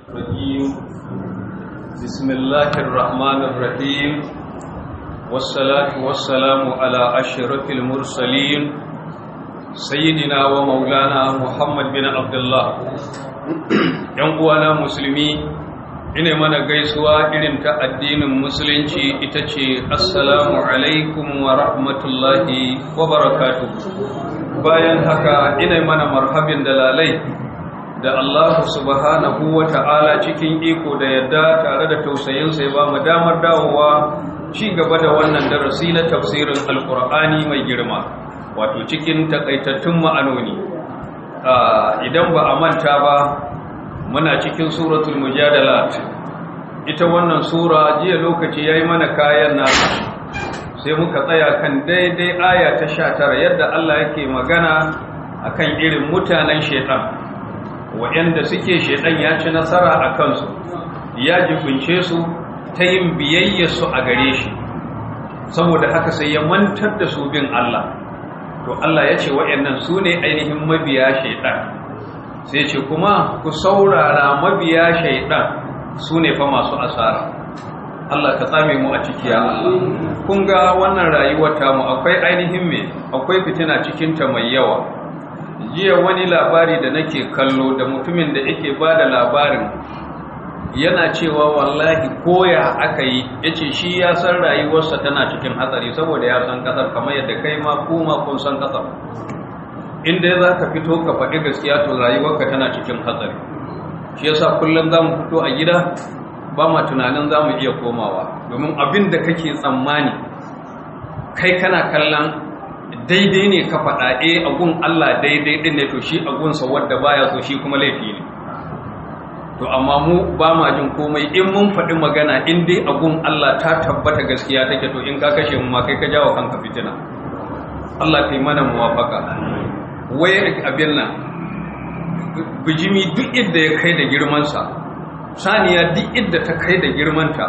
الرجيم بسم الله الرحمن الرحيم والصلاة والسلام على أشرف المرسلين سيدنا ومولانا محمد بن عبد الله uwana musulmi ina mana gaisuwa irin ta addinin musulunci ita ce assalamu alaikum wa rahmatullahi wa barakatuh bayan haka ina mana marhabin dalalai da Allah subhanahu wa ta'ala cikin iko da yadda tare da tausayinsa ya ba mu damar dawowa ci gaba da wannan darasi na tafsirin alkur'ani mai girma wato cikin takaitattun ma'anoni idan ba a manta ba muna cikin suratul mujadalat ita wannan sura jiya lokaci yayi mana kayan nasa sai muka tsaya kan daidai aya ta 19 yadda Allah yake magana akan irin mutanen shaitan waɗanda suke shaidan ya ci nasara a kansu ya jibince su ta yin biyayyarsu a gare shi saboda haka sai ya mantar da su bin Allah to Allah ya ce waɗannan su ne ainihin mabiya shaidan sai ce kuma ku saurara mabiya shaidan su ne fa masu asara Allah ka tsame mu a ciki ya Allah kun ga wannan rayuwar tamu akwai ainihin me akwai fitina cikinta mai yawa jiya wani labari da nake kallo da mutumin da yake ba da labarin yana cewa wallahi koya aka yi ya ce shi ya san rayuwarsa tana cikin hatsari saboda ya san kasar kamar yadda kai ma kuma kun san kasar inda za ka fito ka faɗi gaskiya to rayuwarka tana cikin hatsari shi yasa kullum za mu fito a gida ba ma tunanin za mu iya komawa domin abin da kake tsammani kai kana kallon daidai ne ka faɗa e agun Allah daidai ɗin ne to shi agunsa wadda baya so shi kuma laifi ne to amma mu ba ma jin komai in mun faɗi magana in dai agun Allah ta tabbata gaskiya take to in ka kashe mu ma kai ka jawo kanka fitina Allah kai mana muwafaka waye abin nan bijimi duk idda ya kai da girmansa saniya duk idda ta kai da girmanta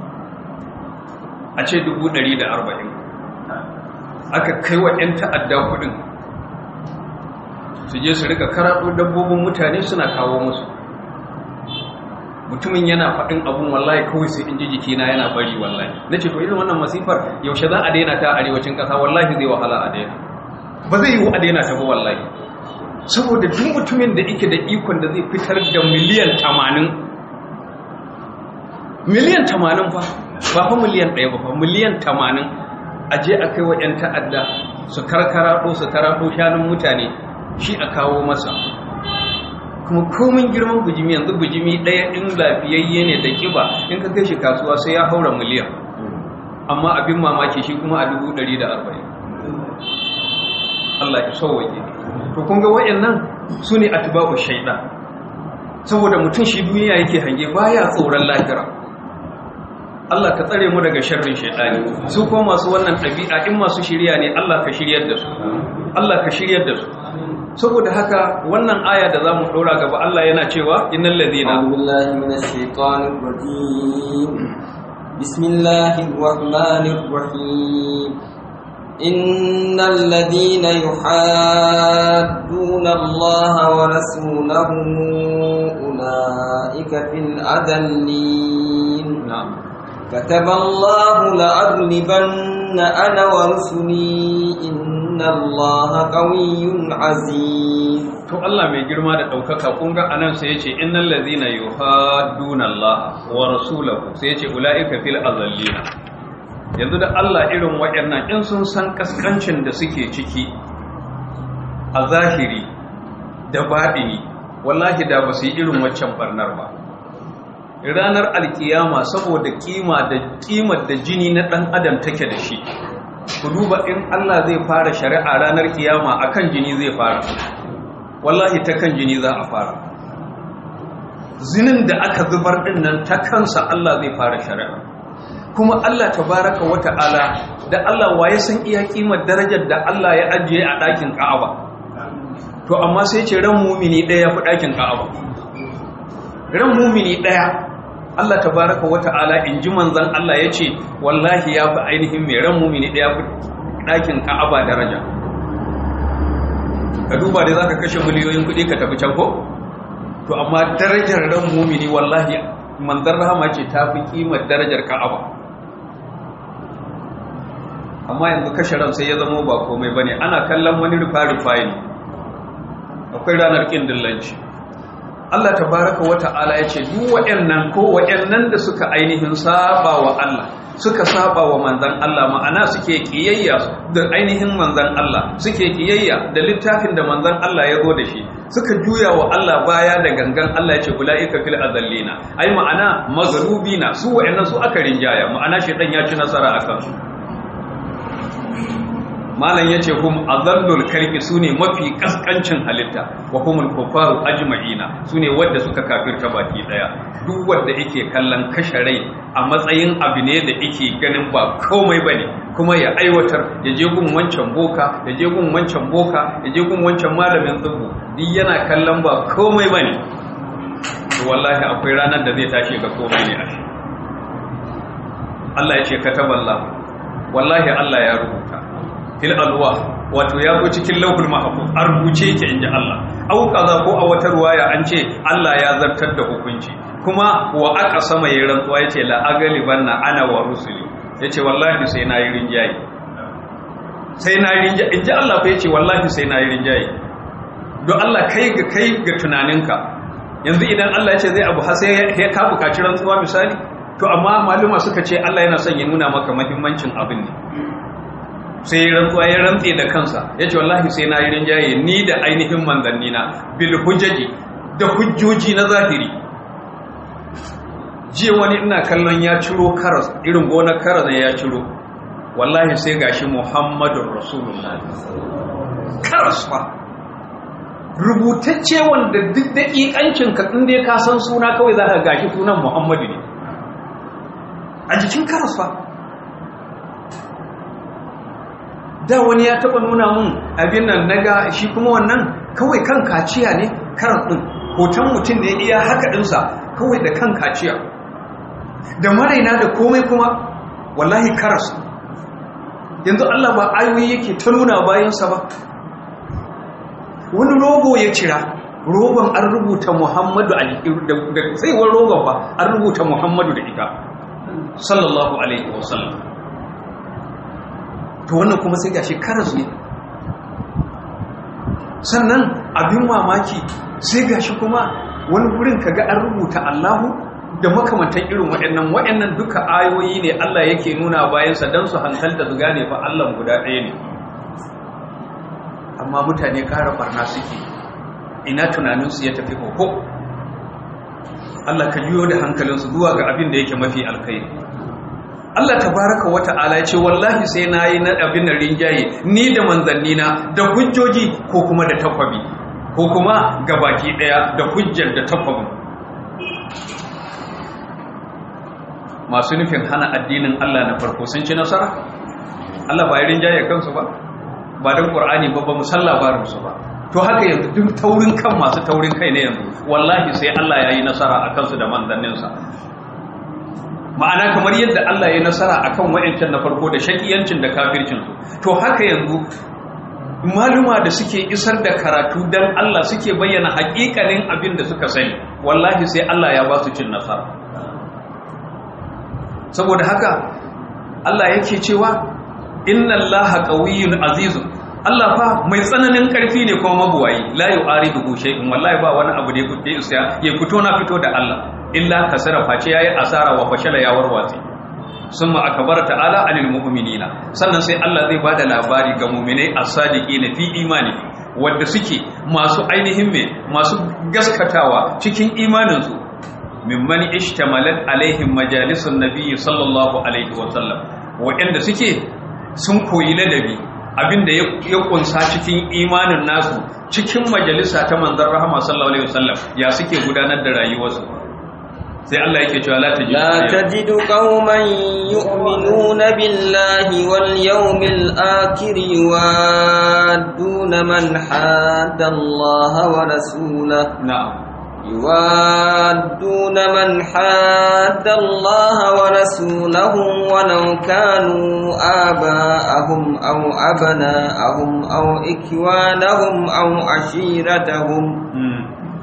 a ce dubu ɗari da arba'in aka kai wa 'yan ta'adda kudin su je su rika karaɗo dabbobin mutane suna kawo musu mutumin yana faɗin abun wallahi kawai sai in ji jikina yana bari wallahi na ce to irin wannan masifar yaushe za a daina ta arewacin ƙasa wallahi zai wahala a daina ba zai yiwu a daina ta ba wallahi saboda duk mutumin da yake da ikon da zai fitar da miliyan tamanin miliyan tamanin fa ba fa miliyan ɗaya ba fa miliyan tamanin a je a kai wa 'yan ta'adda su karkaraɗo su taraɗo shanun mutane shi a kawo masa kuma komin girman bujimi yanzu bujimi ɗaya in lafiyayye ne da ƙiba in ka kai shi kasuwa sai ya haura miliyan amma abin mamaki shi kuma a dubu ɗari da arba'in Allah ya sauwaje to kun ga waɗannan su ne atba'u shaidan saboda mutum shi duniya yake hange baya tsoron lahira Allah ka tsare mu daga sharrin shaitani su ko masu wannan ɗabi'a in masu shirya ne Allah ka shiryar da su Allah ka shiryar da su saboda haka wannan aya da zamu ɗora gaba Allah yana cewa innal ladina billahi minash shaitanir rajim bismillahir rahmanir rahim innal ladina yuhadduna Allah wa rasulahu ulaika fil adallin na'am كتب الله لأغلبن أنا ورسلي إن الله قوي عزيز to Allah mai girma da ɗaukaka kun ga anan sai yace innal ladhina yuhadduna Allah wa rasulahu sai yace ulaika fil azallina yanzu da Allah irin waɗannan in sun san kaskancin da suke ciki a zahiri da baɗini wallahi da ba su yi irin waccan barnar ba ranar alkiyama saboda kima da kimar da jini na dan adam take da shi ku duba in Allah zai fara shari'a ranar kiyama akan jini zai fara wallahi ta kan jini za a fara zinin da aka zubar din nan ta kansa Allah zai fara shari'a kuma Allah tabaraka wa ta'ala da Allah waye san iya kimar darajar da Allah ya ajiye a ɗakin Ka'aba to amma sai ce ran mumini ɗaya ya fi ɗakin Ka'aba ran mumini ɗaya Allah tabaraka wa ta'ala in ji manzan Allah ya ce wallahi ya fi ainihin mai ran mumini ɗaya fi ɗakin ka'aba daraja ka duba da za ka kashe miliyoyin kuɗi ka tafi can ko to amma darajar ran mumini wallahi manzan rahama ce ta fi kimar darajar ka'aba amma yanzu kashe ran sai ya zama ba komai bane ana kallon wani rufa-rufa ne akwai ranar kin dillanci Allah tabaraka wa ta'ala ya ce duk waɗannan ko waɗannan da suka ainihin saba wa Allah suka saba wa manzan Allah ma'ana suke kiyayya da ainihin manzan Allah suke kiyayya da littafin da manzan Allah ya zo da shi suka juya wa Allah baya da gangan Allah ya ce ulaika fil azallina ai ma'ana maghlubina su waɗannan su aka rinjaya ma'ana shedan ya ci nasara akan su malam yace hum azallul kalbi sune mafi kaskancin halitta wa humul kufaru ajma'ina sune wanda suka kafirta baki daya duk wanda yake kallon kashe rai a matsayin abu ne da yake ganin ba komai bane kuma ya aiwatar ya je gun wancan boka ya je gun wancan boka ya je gun wancan malamin tsubu duk yana kallon ba komai bane to wallahi akwai ranar da zai tashi ga komai ne a shi Allah ya ce kataballahu wallahi Allah ya rubuta fil alwa wato ya go cikin lauhul mahfuz an rubuce yake inji Allah au kaza ko a wata ruwaya an ce Allah ya zartar da hukunci kuma wa aka sama yayin rantsuwa yace la agalibanna ana wa rusuli yace wallahi sai na yi rinjaye sai na yi rinjaye inji Allah fa yace wallahi sai na yi rinjaye don Allah kai ga kai ga tunaninka yanzu idan Allah ya ce zai abu har sai ya ka bukaci rantsuwa misali to amma maluma suka ce Allah yana son ya nuna maka muhimmancin abin ne sai ya rantsuwa ya rantse da kansa ya ce wallahi sai na yi rinjaye ni da ainihin manzanni na bil hujjaji da hujjoji na zahiri jiya wani ina kallon ya ciro karas irin gonar karas ya ciro wallahi sai gashi muhammadun rasulullah karas fa rubutacce wanda duk daƙiƙancin ka inda ka san suna kawai za ka gashi sunan muhammadu ne a jikin karas fa da wani ya taba nuna mun abin nan naga shi kuma wannan kawai kan kaciya ne karas din hoton mutum da ya iya haka dinsa kawai da kan kaciya da maraina da komai kuma wallahi karas yanzu Allah ba ayoyi yake ta nuna bayansa ba wani rogo ya cira rogon an rubuta muhammadu da tsaiwar rogon ba an rubuta muhammadu da ita sallallahu alaihi wasallam to wannan kuma sai gashi karas ne sannan abin mamaki sai gashi kuma wani wurin kaga an rubuta Allahu da makamantan irin waɗannan waɗannan duka ayoyi ne Allah yake nuna bayansa don su hankalta su gane fa Allah guda ɗaya ne amma mutane ƙara barna suke ina tunaninsu ya tafi koko Allah ka yiwo da hankalinsu zuwa ga abin da yake mafi alkhairi Allah tabaraka wa ta'ala ya ce wallahi sai na yi na abin da rinjaye ni da manzannina da hujjoji ko kuma da takwabi ko kuma gabaki ɗaya da hujjar da takwabin masu nufin hana addinin Allah na farko sun ci nasara Allah ba ya rinjaye kansu ba ba don ƙur'ani ba ba musalla barinsu ba to haka yanzu duk taurin kan masu taurin kai ne yanzu wallahi sai Allah ya yi nasara a kansu da manzanninsa ma'ana kamar yadda Allah ya yi nasara a kan wa'yancan na farko da shakiyancin da kafircinsu to haka yanzu maluma da suke isar da karatu don Allah suke bayyana haƙiƙanin abin da suka sani wallahi sai Allah ya ba su cin nasara saboda haka Allah yake cewa inna allaha qawiyyun azizun Allah fa mai tsananin karfi ne kuma mabuwayi la yu'aridu shay'un wallahi ba wani abu da ya kuke isa ya fito na fito da Allah illa kasara face yayi asara wa fashala ya warwatsi summa akbar ta'ala anil mu'minina sannan sai Allah zai bada labari ga mu'minai as-sadiqina fi imani wanda suke masu ainihin me masu gaskatawa cikin imaninsu mimman ishtamalat alaihim majalisun nabiyyi sallallahu alaihi wa sallam waɗanda suke sun koyi ladabi abinda ya kunsa cikin imanin nasu cikin majalisa ta manzon rahama sallallahu alaihi wasallam ya suke gudanar da rayuwarsu sai Allah yake cewa la tajidu la tajidu qauman yu'minuna billahi wal yawmil akhir yuwadduna man hadda Allah wa rasulahu na'am يوادون من حاد الله ورسوله ولو كانوا آباءهم أو أبناءهم أو إخوانهم أو عشيرتهم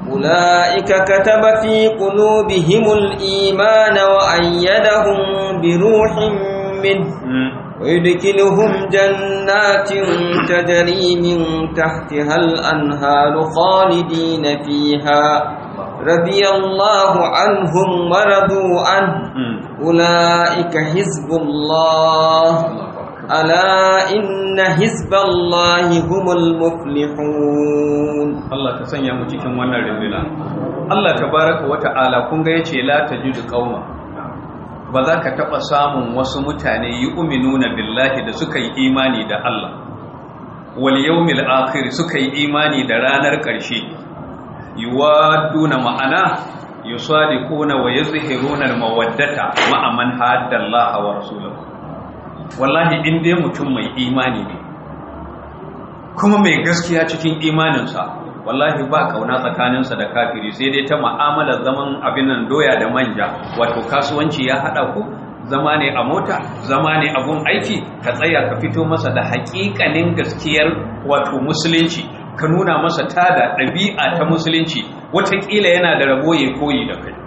أولئك كتب في قلوبهم الإيمان وأيدهم بروح منه ويدخلهم جنات تجري من تحتها الأنهار خالدين فيها رضي الله عنهم ورضوا عنه أولئك حزب الله ألا إن حزب الله هم المفلحون Allah ta sanya mu cikin wannan rindina Allah tabaraka wa ta'ala kun ga yace la tajidu qauma ba za ka taba samun wasu mutane yu'minuna billahi da suka yi imani da Allah wal yawmil akhir suka yi imani da ranar ƙarshe yuwaduna ma'ana yusadiquna wa yuzhiruna al-mawaddata ma'a man hadda Allah wa rasulahu wallahi in dai mutum mai imani ne kuma mai gaskiya cikin imaninsa wallahi ba kauna tsakaninsa da kafiri sai dai ta ma'amalar zaman abin nan doya da manja wato kasuwanci ya hada ku zama ne a mota zama ne a gun aiki ka tsaya ka fito masa da haƙiƙanin gaskiyar wato musulunci ka nuna masa tada ɗabi'a ta musulunci watakila yana da rabo ya koyi da kai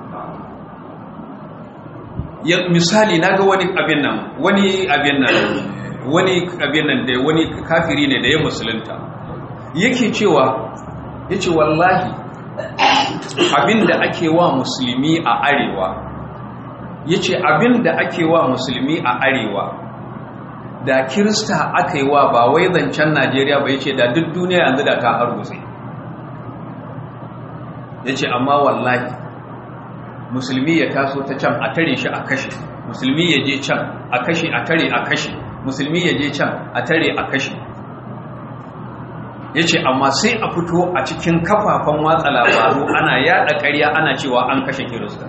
misali na ga wani abin nan wani abin nan wani abin nan da wani kafiri ne da ya musulunta yake cewa ya ce wallahi abin da ake wa musulmi a arewa ya ce abin da ake wa musulmi a arewa da kirista aka yi wa ba wai zancen najeriya ba ya ce da duk duniya yanzu da ta hargutse ya ce amma wallahi musulmi ya taso ta can a tare shi a kashe musulmi ya je can a kashe a tare a kashe musulmi ya je can a tare a kashe ya ce amma sai a fito a cikin kafafen watsa labaru ana yada ƙarya ana cewa an kashe kirista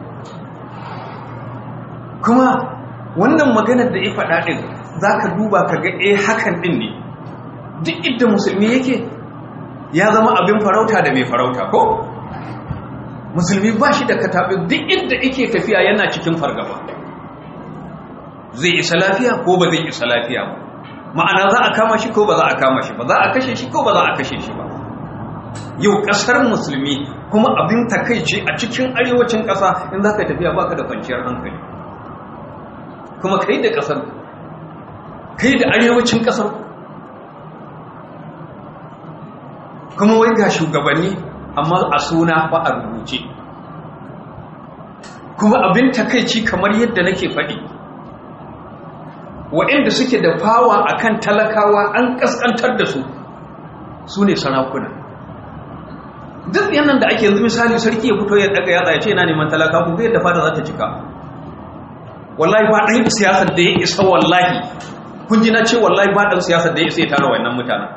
kuma wannan maganar da ya faɗa ɗin za ka duba ka ga eh hakan ɗin ne duk inda musulmi yake ya zama abin farauta da mai farauta ko musulmi ba shi da kataɓe duk inda yake tafiya yana cikin fargaba zai isa lafiya ko ba zai isa lafiya ba ma'ana za a kama shi ko ba za a kama shi ba za a kashe shi ko ba za a kashe shi ba yau ƙasar musulmi kuma abin takaici a cikin arewacin ƙasa in za ka tafiya baka da kwanciyar hankali kuma kai da ƙasar kai da arewacin ƙasar kuma wai ga shugabanni amma a suna ba a rubuce kuma abin takaici kamar yadda nake faɗi waɗanda suke da fawa akan talakawa an ƙasƙantar da su su ne sarakuna duk yanan da ake yanzu misali sarki ya fito ya daga yatsa ya ce yana neman talaka ku yadda fada za ta cika wallahi ba ɗan siyasar da ya isa wallahi kun ji na ce wallahi ba ɗan siyasar da ya isa ya tara wannan mutanen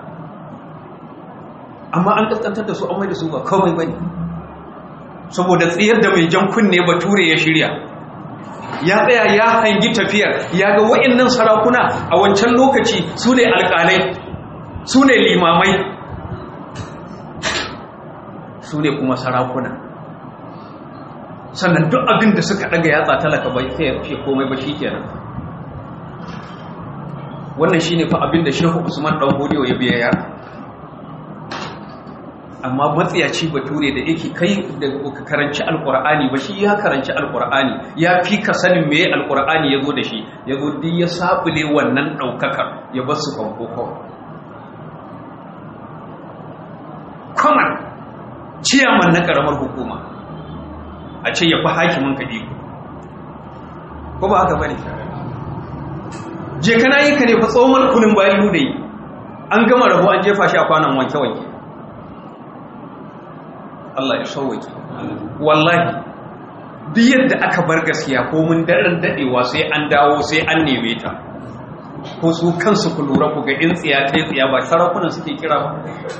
amma an ƙasƙantar da su an mai da su ba komai bane saboda tsayar da mai jan kunne bature ya shirya ya tsaya ya hangi tafiyar ya ga wa'annan sarakuna a wancan lokaci su ne alƙalai su ne limamai su ne kuma sarakuna sannan duk abin da suka ɗaga yatsa talaka bai sai ya komai ba shi kenan wannan shi ne fa abin da shehu usman ɗan hodiyo ya biya yara amma matsiyaci bature da yake kai da ka karanci alkur'ani ba shi ya karanci alkur'ani ya fi ka sanin meye alkur'ani ya zo da shi ya zo duk ya sabule wannan ɗaukakar ya bar su fanko kawai kwaman ciyaman na ƙaramar hukuma a ce ya fi hakimin ka iko ko ba haka bane je kana yi ka ne fa tsohon kunin bayan da yi an gama rabu an jefa shi a kwanan wanke-wanke Allah ya sauwaki wallahi duk yadda aka bar gaskiya ko mun daren dadewa sai an dawo sai an neme ta ko su kansu ku lura ku ga in tsiya ta tsiya ba sarakunan suke kira ba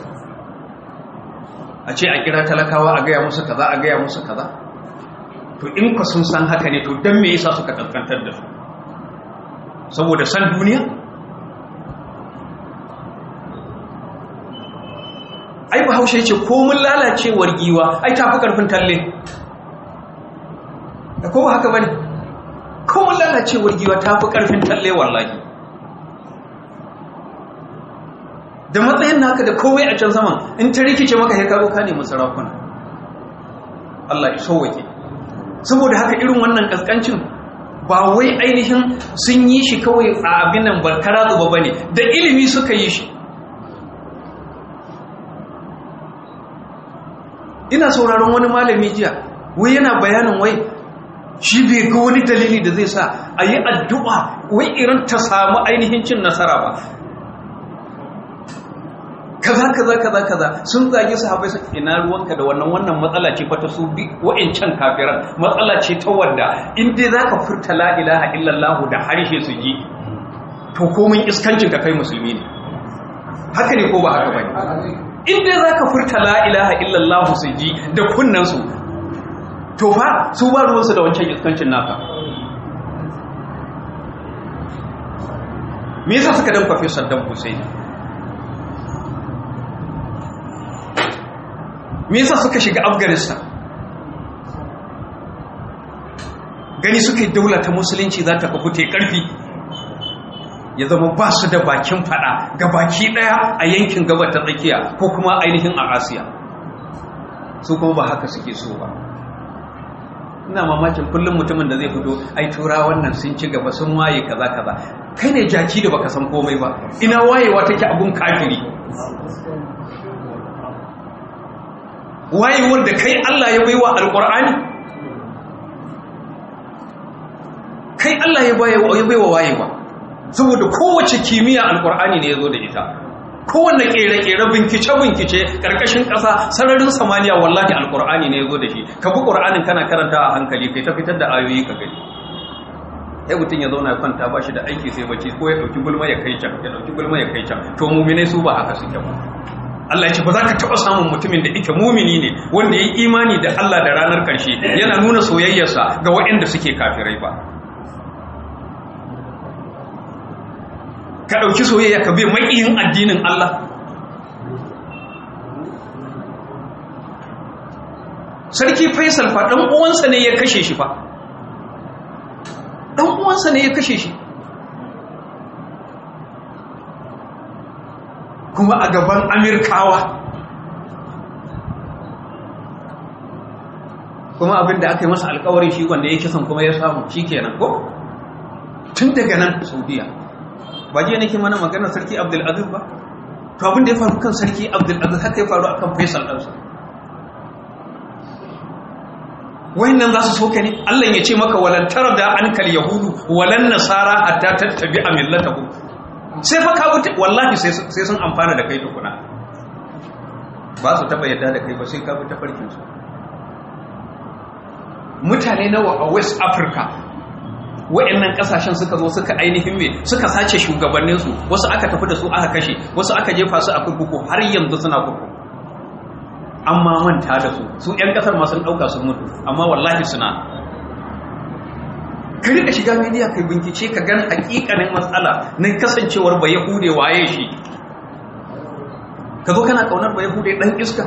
a ce a kira talakawa a gaya musu kaza a gaya musu kaza to in ku sun san haka ne to dan me yasa suka kaskantar da su saboda san duniya ai bahaushe ce ko mun lalacewar giwa ai tafi karfin talle da ko ba haka bane ko mun lalacewar giwa tafi karfin talle wallahi da matsayin naka da komai a can zaman in ta rikice maka ya karo ka nemi sarakuna Allah ya sauwake saboda haka irin wannan kaskancin ba wai ainihin sun yi shi kawai a abin nan barkara zuba ba ne da ilimi suka yi shi ina sauraron wani malami jiya wai yana bayanin wai shi bai ga wani dalili da zai sa a yi addu'a wai irin ta samu ainihin cin nasara ba kaza kaza kaza kaza sun zage sahabbai su ina ruwanka da wannan wannan matsala ce fata su bi wa'ancan kafiran matsala ce ta wanda in dai zaka furta la ilaha illallah da harshe su ji to komai iskancin ka kai musulmi ne haka ne ko ba haka bane in dai zaka furta la ilaha illallah su ji da kunnan su to fa su ba ruwansu da wancan iskancin naka me yasa suka dan kwafe Saddam Hussein me yasa suka shiga afghanistan gani suka yi daula ta musulunci za ta kafute karfi ya zama ba su da bakin fada ga baki daya a yankin gabar ta tsakiya ko kuma ainihin a asiya su kuma ba haka suke so ba ina mamakin kullum mutumin da zai fito ai tura wannan sun ci gaba sun waye kaza kaza kai ne jaki da baka san komai ba ina wayewa take abun kafiri wayewar da kai Allah ya baiwa alƙur'ani kai Allah ya baiwa wayewa saboda kowace kimiyya alƙur'ani ne ya zo da ita kowanne ƙere-ƙere bincike-bincike ƙarƙashin ƙasa sararin samaniya wallahi alƙur'ani ne ya zo da shi ka bi ƙur'anin kana karanta a hankali kai ta fitar da ayoyi ka gani sai mutum ya zauna ya kwanta ba shi da aiki sai bacci ko ya ɗauki gulma ya kai can ya ɗauki gulma ya kai can to muminai su ba haka suke ba Allah ya ce ba za ka taɓa samun mutumin da ike mumini ne wanda ya yi imani da Allah da ranar ƙarshe yana nuna soyayyarsa ga waɗanda suke kafirai ba ka ɗauki soyayya ka bai maƙiyin addinin Allah sarki faisal fa ɗan uwansa ne ya kashe shi fa ɗan uwansa ne ya kashe shi kuma a gaban amirkawa kuma abinda aka yi masa alkawarin shi wanda ya kisan kuma ya samu shi kenan ko tun daga nan saudiya ba jiya nake mana magana sarki abdulaziz ba to abinda ya faru kan sarki abdulaziz haka ya faru a kan faisal ɗansa wayannan za su soka ne allah ya ce maka walantar da an kal yahudu walan nasara hatta tattabi a millatahu sai fa ka wuce wallahi sai sun amfana da kai tukuna ba su taba yadda da kai ba sai ka bi tafarkin su mutane nawa a west africa wa'annan kasashen suka zo suka ainihin me suka sace shugabannin su wasu aka tafi da su aka kashe wasu aka jefa su a kurkuku har yanzu suna kurkuku amma manta da su su yan kasar ma sun dauka sun mutu amma wallahi suna ka rika shiga media kai bincike ka gan hakikanin matsala na kasancewar ba yahude waye shi ka zo kana kaunar ba yahude dan iska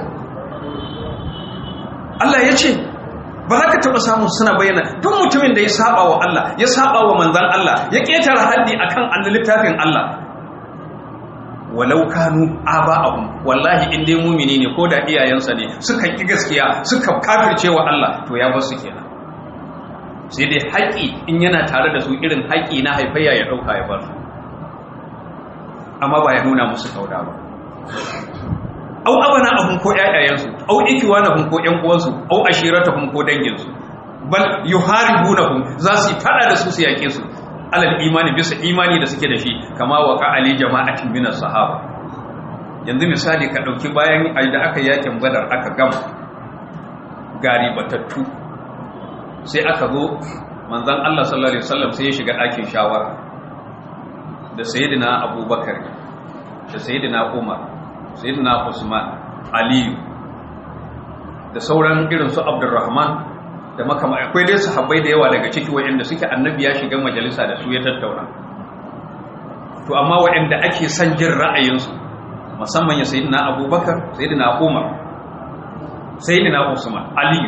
Allah ya ce ba za ka taɓa samun suna bayyana duk mutumin da ya saba wa Allah ya saba wa manzan Allah ya ƙetare haddi akan an littafin Allah walau kanu aba'ahum wallahi in dai mumini ne ko da iyayensa ne suka ki gaskiya suka kafirce wa Allah to ya bar su kenan sai dai haƙi in yana tare da su irin haƙi na haifayya ya ɗauka ya bar su amma ba ya nuna musu kauda ba au abana abun ko ƴaƴayensu au ikiwanahum ko ƴan uwansu au ashiratahum ko danginsu bal yuharibunahum za su fada da su su yake su alal imani bisa imani da suke da shi kama wa ka ali jama'atin min sahaba yanzu misali ka dauki bayan da aka yakin badar aka gama gari batattu sai aka zo manzon Allah sallallahu alaihi wasallam sai ya shiga ɗakin shawara da sayyidina abubakar da sayyidina umar sayyidina usman aliyu da sauran irin su abdurrahman da makama akwai dai sahabbai da yawa daga ciki waɗanda suke annabi ya shiga majalisa da su ya tattauna to amma waɗanda ake son jin ra'ayinsu musamman ya sayyidina abubakar sayyidina umar sayyidina usman aliyu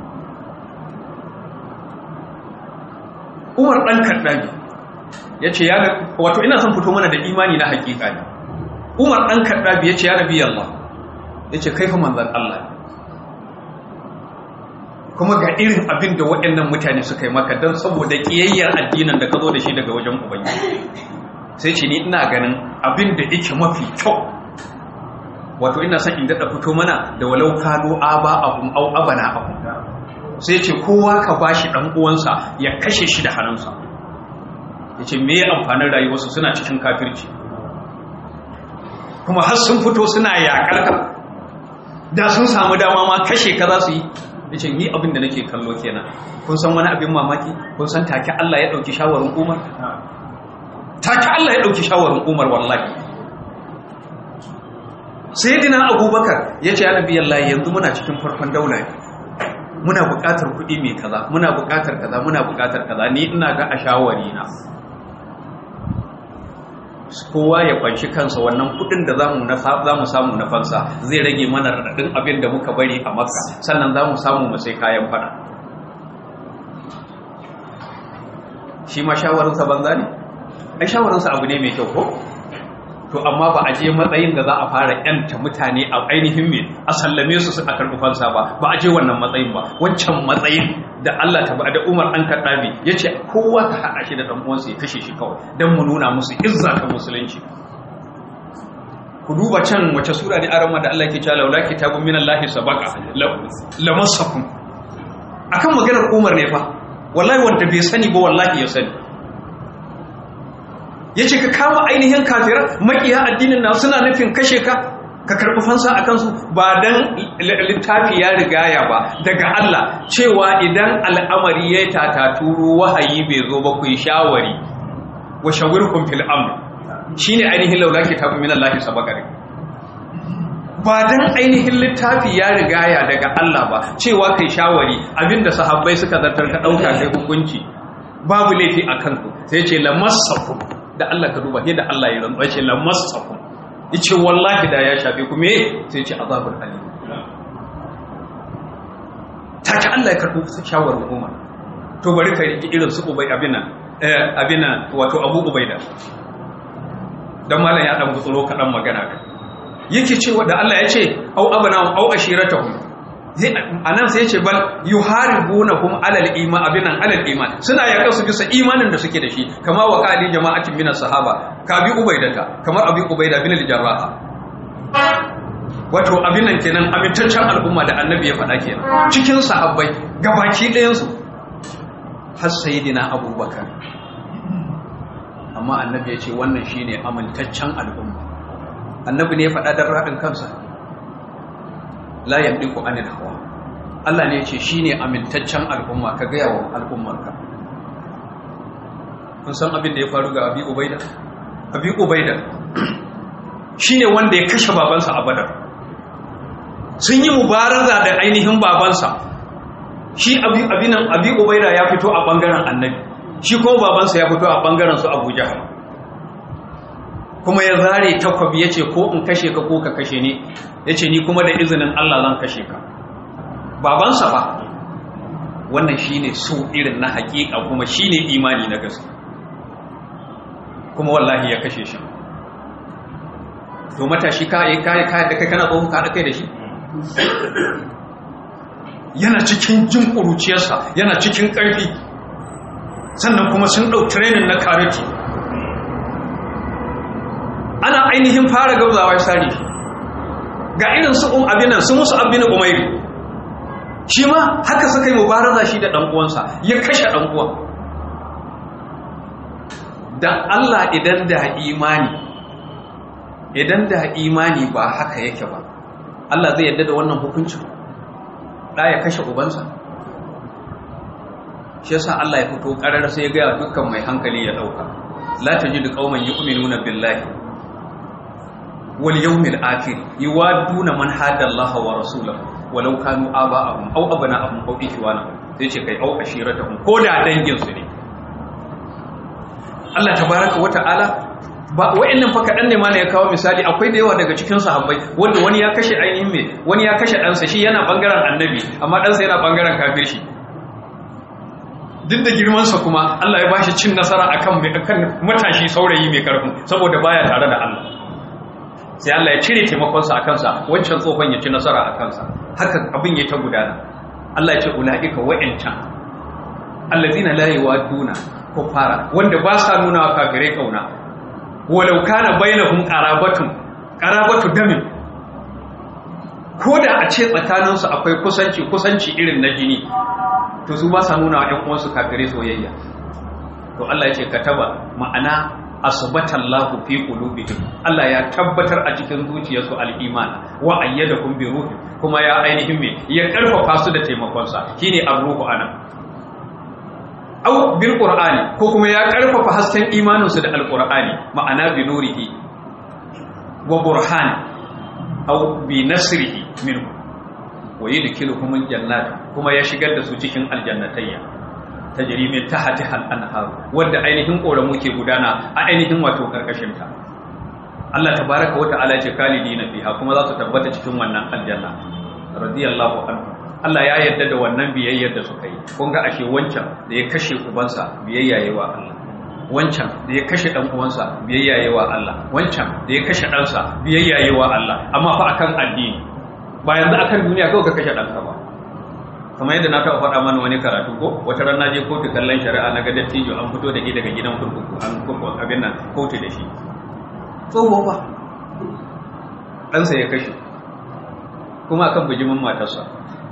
umar ɗan kaɗabi ya ce ya wato ina son fito mana da imani na hakika ne umar ɗan kaɗabi ya ce ya rabi Allah ya ce kai fa manzan Allah kuma ga irin abin da waɗannan mutane suka yi maka don saboda ƙiyayyar addinin da ka zo da shi daga wajen ubangiji sai ce ni ina ganin abin da yake mafi kyau wato ina son in daɗa fito mana da walau kano aba abun au abana abun sai ce kowa ka ba shi ɗan uwansa ya kashe shi da hannunsa ya ce me amfanin rayuwarsu suna cikin kafirci kuma har sun fito suna yaƙar ka da sun samu dama ma kashe ka za su yi ya ce ni abin da nake kallo kenan kun san wani abin mamaki kun san take Allah ya ɗauki shawarin umar take Allah ya ɗauki shawarin umar wallahi sayyidina abubakar ya ce ya nabi Allah yanzu muna cikin farkon daula ne muna buƙatar kuɗi mai kaza muna buƙatar kaza muna buƙatar kaza ni ina ga a shawari na kowa ya kwanci kansa wannan kuɗin da zamu na zamu samu na fansa zai rage mana radadin abin da muka bari a makka sannan zamu samu mu sai kayan fada shi ma shawarinsa banza ne ai shawarinsa abu ne mai kyau ko to amma ba a je matsayin da za a fara yanta mutane a ainihin me a sallame su su a karɓi fansa ba ba a je wannan matsayin ba wancan matsayin da Allah ta da Umar an kaddabi yace kowa ka haɗa shi da dan uwansa ya kashe shi kawai dan mu nuna musu izza ta musulunci ku duba can wace sura ne arama da Allah ke cewa laula kitabun minallahi sabaqa lamassakum akan maganar Umar ne fa wallahi wanda bai sani ba wallahi ya sani ya ce ka kama ainihin kafirar makiya addinin na suna nufin kashe ka ka karɓi fansa a kansu ba don littafi ya rigaya ba daga Allah cewa idan al'amari ya tataturu wahayi bai zo ba ku yi shawari wa shawirkun fil amr shine ainihin laula kitabun min Allah sabaqari ba dan ainihin littafi ya rigaya daga Allah ba cewa kai shawari abinda sahabbai suka zartar ka dauka kai hukunci babu laifi a kanku sai ce lamassakum da Allah ka duba yadda Allah ya rantsa ce lamassakum yace wallahi da ya shafe ku me sai ce azabul alim take Allah ya karbo shawarar Umar to bari ka riki irin su ubay abina eh abina wato Abu Ubaida dan malam ya dan gutsuro kadan magana kai yake cewa da Allah ya ce au abana au ashiratahum anan sai ya ce bal yuharibunahum alal iman abinan alal iman suna yaƙa su bisa imanin da suke da shi kama wa qali jama'atin minas sahaba ka bi ubaidata kamar abi ubaida bin al-jarrah wato abin nan kenan amintaccen al'umma da annabi ya faɗa kenan cikin sahabbai gabaki ɗayan su har sayyidina abubakar amma annabi ya ce wannan shine amintaccen al'umma annabi ne ya faɗa don raɗin kansa la yamliku anil hawa Allah ne ya ce shine amintaccen al'umma ka gaya wa al'ummarka kun san abin da ya faru ga abi ubaida abi ubaida shine wanda ya kashe babansa a badar sun yi mubaraza da ainihin babansa shi abi abinan abi ubaida ya fito a bangaren annabi shi ko babansa ya fito a bangaren su abu jahal kuma ya zare takwabi ya ce ko in kashe ka ko ka kashe ni ya ce ni kuma da izinin Allah zan kashe ka babansa ba wannan shi ne so irin na hakika kuma shi ne imani na gaske kuma wallahi ya kashe shi to matashi kayan kayan da kai kana tsohon kaɗa kai da shi yana cikin jin ƙuruciyarsa yana cikin ƙarfi sannan kuma sun ɗau training na karate ana ainihin fara gauzawa sari ga irin su um abinan su musu abin umairi shi ma haka suka yi mubaraza shi da ɗan'uwansa ya kashe ɗan'uwan da Allah idan da imani idan da imani ba haka yake ba Allah zai yadda da wannan hukuncin ɗa ya kashe ubansa shi yasa Allah ya fito ƙarar sai ya gaya dukkan mai hankali ya ɗauka la tajidu qauman yu'minuna billahi wal yawmil akhir yuwaduna man hada Allah wa rasulahu walau kanu aba'ahum aw abna'ahum aw ikhwanahum sai ce kai au ashiratahum ko da dangin su ne Allah tabaraka wa ta'ala ba wa'annan fa kadan ne ma ne ya kawo misali akwai da yawa daga cikin sahabbai wanda wani ya kashe ainihin me wani ya kashe ɗansa shi yana bangaren annabi amma ɗansa yana bangaren kafir shi duk da girmansa kuma Allah ya bashi cin nasara akan akan matashi saurayi mai karfin saboda baya tare da Allah sai Allah ya cire taimakonsa a kansa wancan tsohon ya ci nasara a kansa haka abin ya ta gudana Allah ya ce ulaika wa'ancan allazina la yawaduna kufara wanda ba sa nuna wa kafirai kauna walau kana bainahum qarabatun qarabatu damin ko da a ce tsakaninsu akwai kusanci kusanci irin na jini to su ba sa nuna wa ƴan uwansu kafirai soyayya to Allah ya ce kataba ma'ana asbatallahu fi qulubihim Allah ya tabbatar a cikin zuciyarsu al-iman wa ayyadakum bi ruhi kuma ya ainihin me ya karfafa su da taimakon sa shine ar-ruhu anan aw bil qur'ani ko kuma ya karfafa hasken imanin su da al-qur'ani ma'ana bi nurihi wa burhan aw bi nasrihi minhu wa yudkhiluhum al-jannat kuma ya shigar da su cikin aljannatayya tajri min tahtiha al-anhar wanda ainihin koramu ke gudana a ainihin wato karkashin ta Allah tabaaraka wa ta'ala ce kalidina fiha kuma za su tabbata cikin wannan aljanna radiyallahu anhu Allah ya yarda da wannan biyayyar da suka yi kun ga ashe wancan da ya kashe ubansa biyayya yayi wa Allah wancan da ya kashe dan uwansa biyayya yayi wa Allah wancan da ya kashe ɗansa biyayya yayi wa Allah amma fa akan addini ba yanzu akan duniya kawai ka kashe ɗanka ba kamar yadda na taɓa faɗa mana wani karatu ko wata ran naje kotu kallon shari'a na ga dattijo an fito da shi daga gidan kurkuku an kurkuku abin nan kotu da shi tsoho ba ɗansa ya kashe kuma akan bijimin matarsa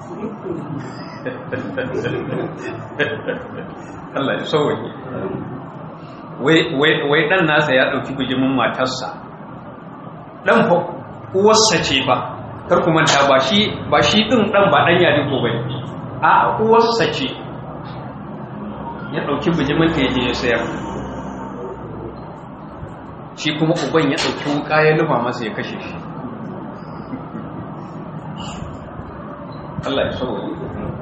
Allah ya sauwaye wai ɗan nasa ya ɗauki bijimin matarsa ɗan fa uwarsa ce ba kar ku manta ba shi ba shi din dan ba dan yadi ko bane a uwarsa ce ya dauki bijimin ta yaje ya sayar shi kuma uban ya dauki wuka ya lufa masa ya kashe shi Allah ya sauke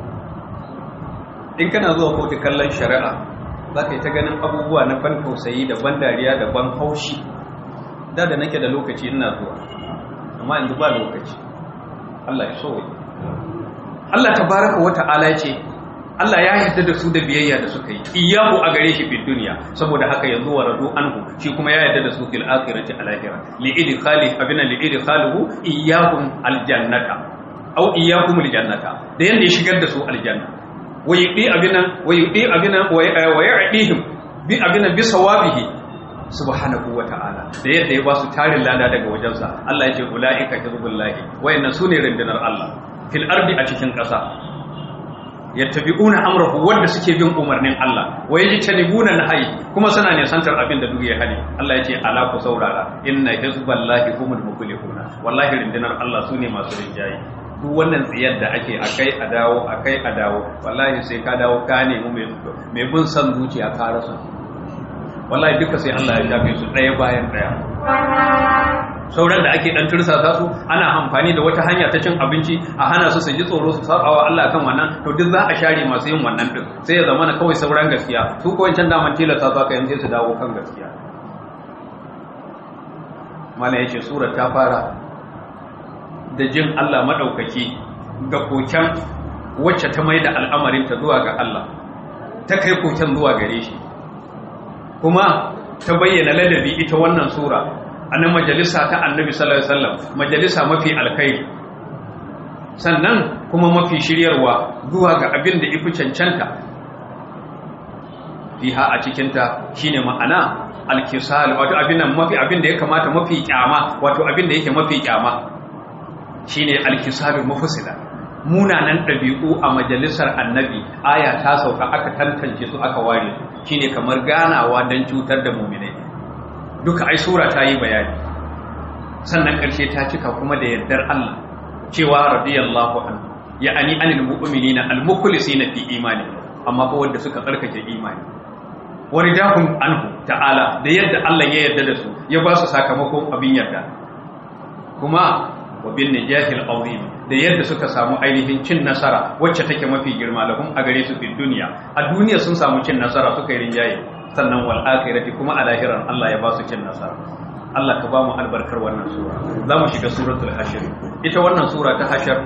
in kana zuwa kotu kallon shari'a za ka yi ta ganin abubuwa na ban tausayi da ban dariya da ban haushi da da nake da lokaci ina zuwa amma yanzu ba lokaci Allah ya so Allah tabaraka wa ta'ala ce Allah ya yarda da su da biyayya da suka yi iyahu a gare shi fil dunya saboda haka yanzu wa radu anhu shi kuma ya yarda da su fil akhirati al akhirah li idkhali abina li idkhaluhu iyahum al jannata aw iyahum al jannata da yanda ya shigar da su al janna wa yudi abina wa yudi abina wa ya'dihim bi abina bi sawabihi subhanahu wa ta'ala da yadda ya ba su tarin lada daga wajensa Allah ya ce ula'ika hizbullahi wayannan sune rundunar Allah fil ardi a cikin ƙasa yattabi'una amrahu wanda suke bin umarnin Allah wa yajtanibuna nahyi kuma suna ne santar abin da duk ya hali Allah ya ce ala ku saurara inna hizballahi humul muflihuna wallahi rundunar Allah sune masu rinjaye duk wannan tsiyar da ake akai a dawo akai a dawo wallahi sai ka dawo ka nemi mai bin san zuciya ka rasa wallahi duka sai Allah ya shafe su ɗaya bayan ɗaya sauran da ake dan tursasa su ana amfani da wata hanya ta cin abinci a hana su su ji tsoro su saba wa Allah kan wannan to duk za a share masu yin wannan din sai ya zama na kawai sauran gaskiya su ko wancan daman tilasta su aka yanzu su dawo kan gaskiya mana yace surar ta fara da jin Allah madaukaki ga koken wacce ta mai da al'amarin ta zuwa ga Allah ta kai koken zuwa gare shi kuma ta bayyana ladabi ita wannan sura annan majalisa ta annabi sallallahu alaihi wasallam majalisa mafi alkhairi sannan kuma mafi shiryarwa zuwa ga abin da ifi cancanta fiha a cikinta shine ma'ana alkisal wato abin nan mafi abin da ya kamata mafi kyama wato abin da yake mafi kyama shine alkisalul mufsida munanan ɗabi'u a majalisar annabi aya ta sauka aka tantance su aka ware su shine kamar ganawa don cutar da muminai duka ai sura ta yi bayani sannan ƙarshe ta cika kuma da yardar Allah cewa radiyallahu anhu ya'ani anil mu'minina al mukhlisina fi imani amma fa wanda suka tsarkake imani waridahum anhu ta'ala da yadda Allah ya yarda da su ya ba su sakamakon abin yarda kuma wa bin najahil azim da yadda suka samu ainihin cin nasara wacce take mafi girma lahum a gare su fi duniya a duniya sun samu cin nasara suka yi rinjaye sannan wal akhirati kuma a lahiran Allah ya ba su cin nasara Allah ka ba mu albarkar wannan sura za mu shiga suratul hashir ita wannan sura ta hashar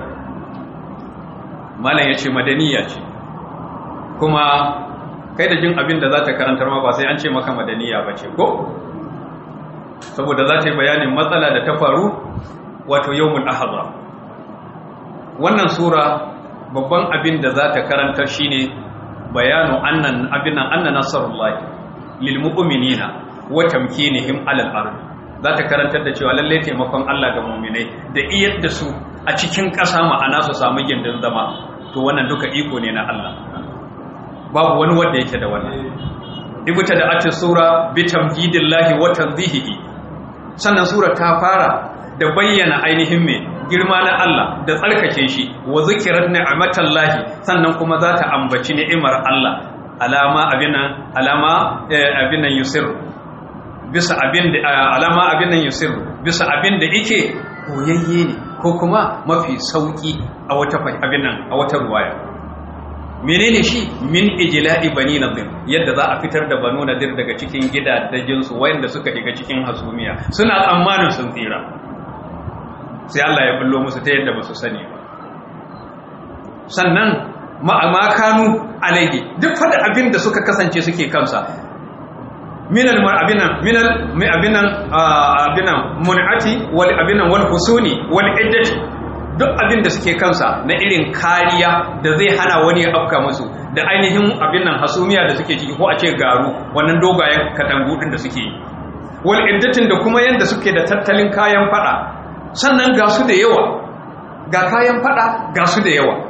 malam yace madaniya ce kuma kai da jin abin da za ta karantar ma ba sai an ce maka madaniya ba ce ko saboda za ta yi bayanin matsala da ta faru wato yawmul ahadha wannan sura babban abin da za ta karanta shine bayanu annan abinan anna nasarullahi lil mu'minina wa tamkinihim alal ard za ta karantar da cewa lalle taimakon Allah ga mu'minai da iyar da su a cikin ƙasa ma'ana su samu gindin zama to wannan duka iko ne na Allah babu wani wanda yake da wannan ibta da ati sura bi tamjidillahi wa tanzihihi sannan sura ta fara da bayyana ainihin me girma na Allah da tsarkake shi wa zikirar ni'amatallahi sannan kuma za ta ambaci ni'imar Allah alama abinan alama abinan yusir bisa abin da alama abinan yusir bisa abin da yake koyayye ne ko kuma mafi sauki a wata abinan a wata ruwaya menene shi min ijla'i bani nadir yadda za a fitar da banu nadir daga cikin gidajen su wayanda suka shiga cikin hasumiya suna tsammanin sun tsira sai Allah ya bullo musu ta yadda ba su sani ba sannan ma'amakanu alaihi duk fada abin da suka kasance suke kansa minal abinan minal mai abinan abinan mun'ati wal abinan wal husuni wal iddati duk abin da suke kansa na irin kariya da zai hana wani ya afka musu da ainihin abin nan hasumiya da suke ciki ko a ce garu wannan dogayen katangu din da suke yi wal iddatin da kuma yanda suke da tattalin kayan fada sannan ga su da yawa ga kayan fada ga su da yawa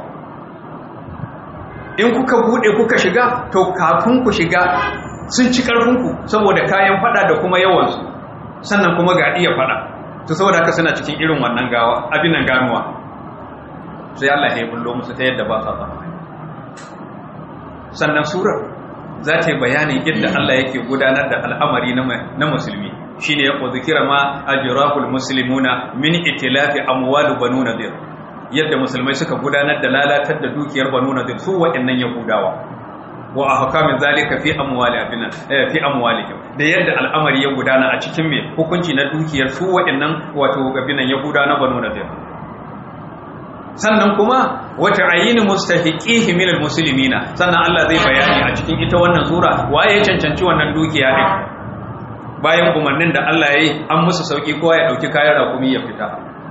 in kuka bude kuka shiga to kafin ku shiga sun ci karfinku saboda kayan fada da kuma yawansu sannan kuma ga iya fada to saboda haka suna cikin irin wannan gawa abin nan ganuwa sai Allah ya bullo musu ta yadda ba sa tsammani sannan surar za ta yi bayanin yadda Allah yake gudanar da al'amari na musulmi shine ya zikira ma ajrahul muslimuna min itilafi amwal banu nadir yadda musulmai suka gudanar da lalatar da dukiyar banu nadir su waɗannan yahudawa wa ahkamin zalika fi amwali abina fi amwalihim da yadda al'amari ya gudana a cikin me hukunci na dukiyar su waɗannan wato gabinan yahuda na banu nadir sannan kuma wata ayyini mustahiqihi min almuslimina sannan Allah zai bayani a cikin ita wannan sura waye ya cancanci wannan dukiya din bayan umarnin da Allah ya yi an musu sauki kowa ya dauki kayan rakumi ya fita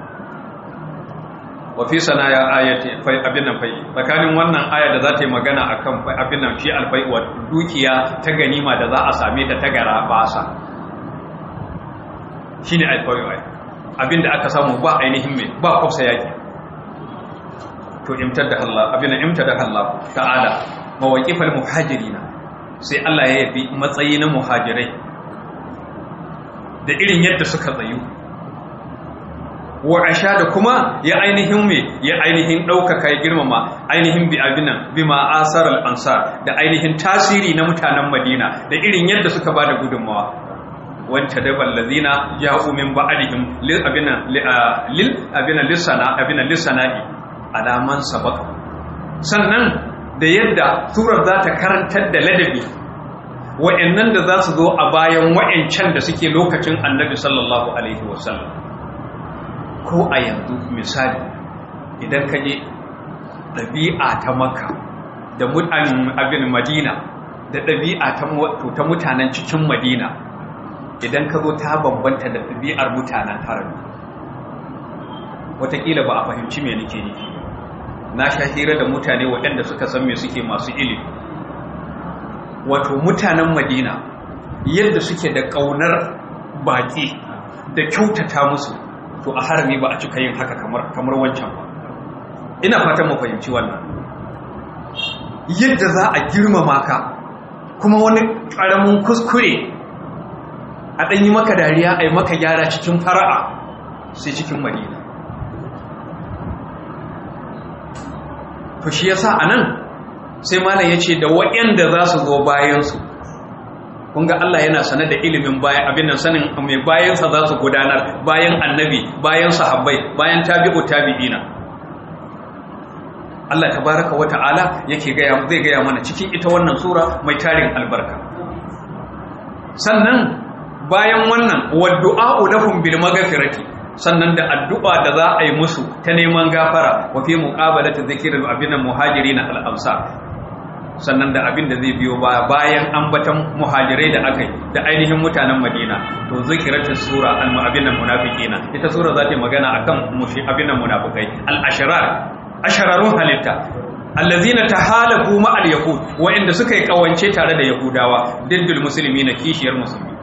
wa fi sanaya ayati fai abin nan fai tsakanin wannan aya da za ta yi magana akan fai abin nan shi alfai wa dukiya ta ganima da za a same ta ta gara basa shine alfai wa abin da aka samu ba ainihin mai ba kwafsa yaki to imtar da Allah abin nan imtar da Allah ta'ala mawaqifal muhajirina sai Allah ya yabi matsayi na muhajirai da irin yadda suka tsayu wa asha da kuma ya ainihin me ya ainihin ɗaukaka ya girmama ainihin bi abinan bi ma'asar al'ansar da ainihin tasiri na mutanen madina da irin yadda suka ba da gudunmawa wanta da ballazina ya umin ba'adihim lil abinan lil abinan lissana abinan lissana'i alaman sabaka sannan da yadda surar za ta karantar da ladabi wa'annan da za su zo a bayan wa'ancan da suke lokacin annabi sallallahu alaihi wasallam ko a yanzu misali idan ka je ɗabi'a ta maka da abin madina da ɗabi'a ta mutanen cikin madina idan ka zo ta bambanta da ɗabi'ar mutanen harami watakila ba a fahimci me nake nufi na sha hira da mutane waɗanda suka san me suke masu ilimi wato mutanen madina yadda suke da ƙaunar baƙi da kyautata musu to a harami ba a cika yin haka kamar kamar wancan ba ina fatan mu fahimci wannan yadda za a girmama ka kuma wani ƙaramin kuskure a ɗanyi maka dariya a yi maka gyara cikin fara'a sai cikin madina to shi yasa a nan sai malam ya ce da waɗanda za su zo bayansu kun ga Allah yana sane da ilimin bayan abin nan sanin mai bayansa za su gudanar bayan annabi bayan sahabbai bayan tabi'u tabi'ina Allah tabaraka wa ta'ala yake gaya zai gaya mana cikin ita wannan sura mai tarin albarka sannan bayan wannan waddu'a'u lahum bil maghfirati sannan da addu'a da za a yi musu ta neman gafara wa fi muqabalati dhikril abin muhajirin al ansar sannan da abin da zai biyo baya bayan ambatan muhajirai da aka yi da ainihin mutanen madina to zikiratin sura al-abin nan munafiqina ita sura za ta magana akan mushi abin nan munafikai al-ashrar ashararun halitta allazina tahalaku ma al-yahud wa'inda suka yi kawance tare da yahudawa diddul muslimina kishiyar musulmi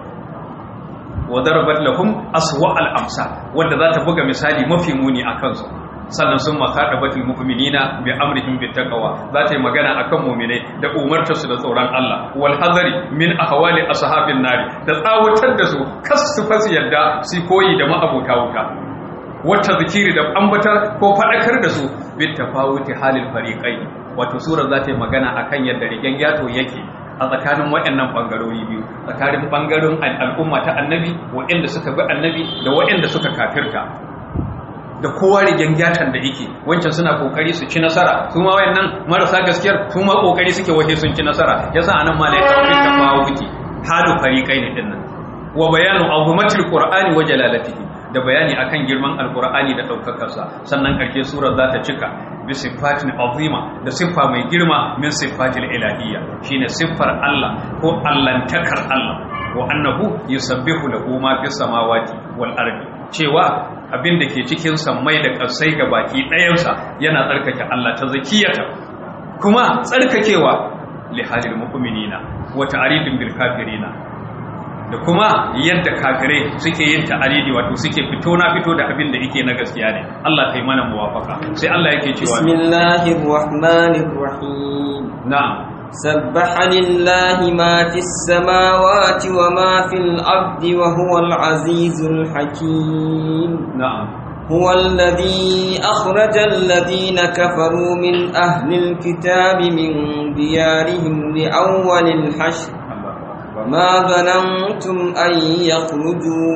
wa darabat lahum aswa al-amsa wanda za ta buga misali mafi muni akan su sannan sun makaɗa batul mu'minina bi amrihim bi taqwa za ta yi magana akan mu'minai da umartar su da tsoron Allah wal hazari min ahwali ashabin nari da tsawatar da su kas su fasu yadda su koyi da ma'abuta wuta wata zikiri da ambatar ko fadakar da su bi tafawuti halil fariqai wato sura za ta yi magana akan yadda rigen yato yake a tsakanin waɗannan ɓangarori biyu tsakanin ɓangaren al'umma ta annabi waɗanda suka bi annabi da waɗanda suka kafirta da kowa rigen gyatan da yake wancan suna kokari su ci nasara su ma wayannan marasa gaskiyar su ma kokari suke wahe sun ci nasara yasa anan ma lai tawfi tafawuti halu fariqain dinnan wa bayanu azumatil qur'ani wa jalalatihi da bayani akan girman alqur'ani da daukakarsa sannan karke surar za ta cika bi sifatin azima da siffa mai girma min sifatil ilahiyya shine siffar Allah ko allantakar Allah wa annahu yusabbihu lahu ma fis samawati wal ardi cewa abin da ke cikin sammai da ƙasai ga baki ɗayansa yana tsarkake Allah ta zakiyata kuma tsarkakewa lihalil mu'minina wa ta'ridin bil kafirina da kuma yadda kafirai suke yin ta'aridi wato suke fito na fito da abin da yake na gaskiya ne Allah kai mana muwafaka sai Allah yake cewa bismillahir rahmanir rahim na'am سبح لله ما في السماوات وما في الأرض وهو العزيز الحكيم na'am هو الذي أخرج الذين كفروا من أهل الكتاب من ديارهم لأول الحشر وما ظننتم أن يخرجوا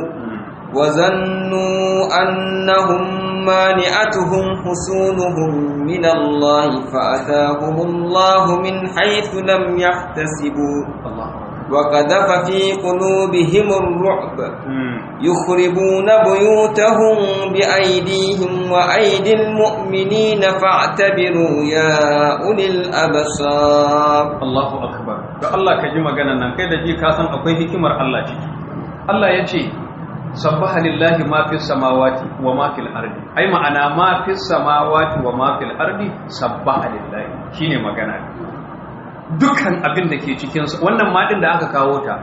وظنوا أنهم مانعتهم حصونهم من الله فأتاهم الله من حيث لم يحتسبوا Allah وقذف في قلوبهم الرعب Mm. يخربون بيوتهم بأيديهم وأيدي المؤمنين فاعتبروا يا أولي الأبصار Allahu akbar to Allah ka ji maganan nan kai da ji ka san akwai hikimar Allah ciki Allah ya ce sabbaha lillahi ma fis samawati wa ma fil ardi ai ma'ana ma fis samawati wa ma fil ardi sabbaha lillahi shine magana dukkan abin da ke cikin su wannan ma din da aka kawo ta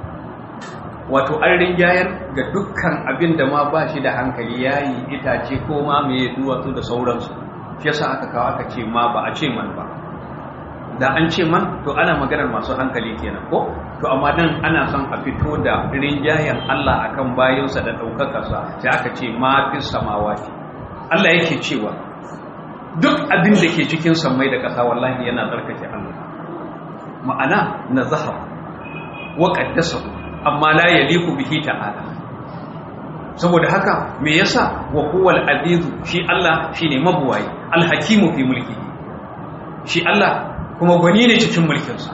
wato an rinjayar ga dukkan abin da ma ba shi da hankali yayi itace ko ma me duwatsu da sauransu shi yasa aka kawo aka ce ma ba a ce man ba da an ce man to ana maganar masu hankali kenan ko to amma dan ana son a fito da rinjayen Allah akan bayansa da ɗaukakarsa sai aka ce ma fi samawati Allah yake cewa duk abin da ke cikin sammai da ƙasa wallahi yana tsarkake Allah ma'ana na zahar wa qaddasa amma la yaliku bihi ta'ala saboda haka me yasa wa huwal azizu shi Allah shine mabuwayi alhakimu fi mulki shi Allah kuma gwani ne cikin mulkinsa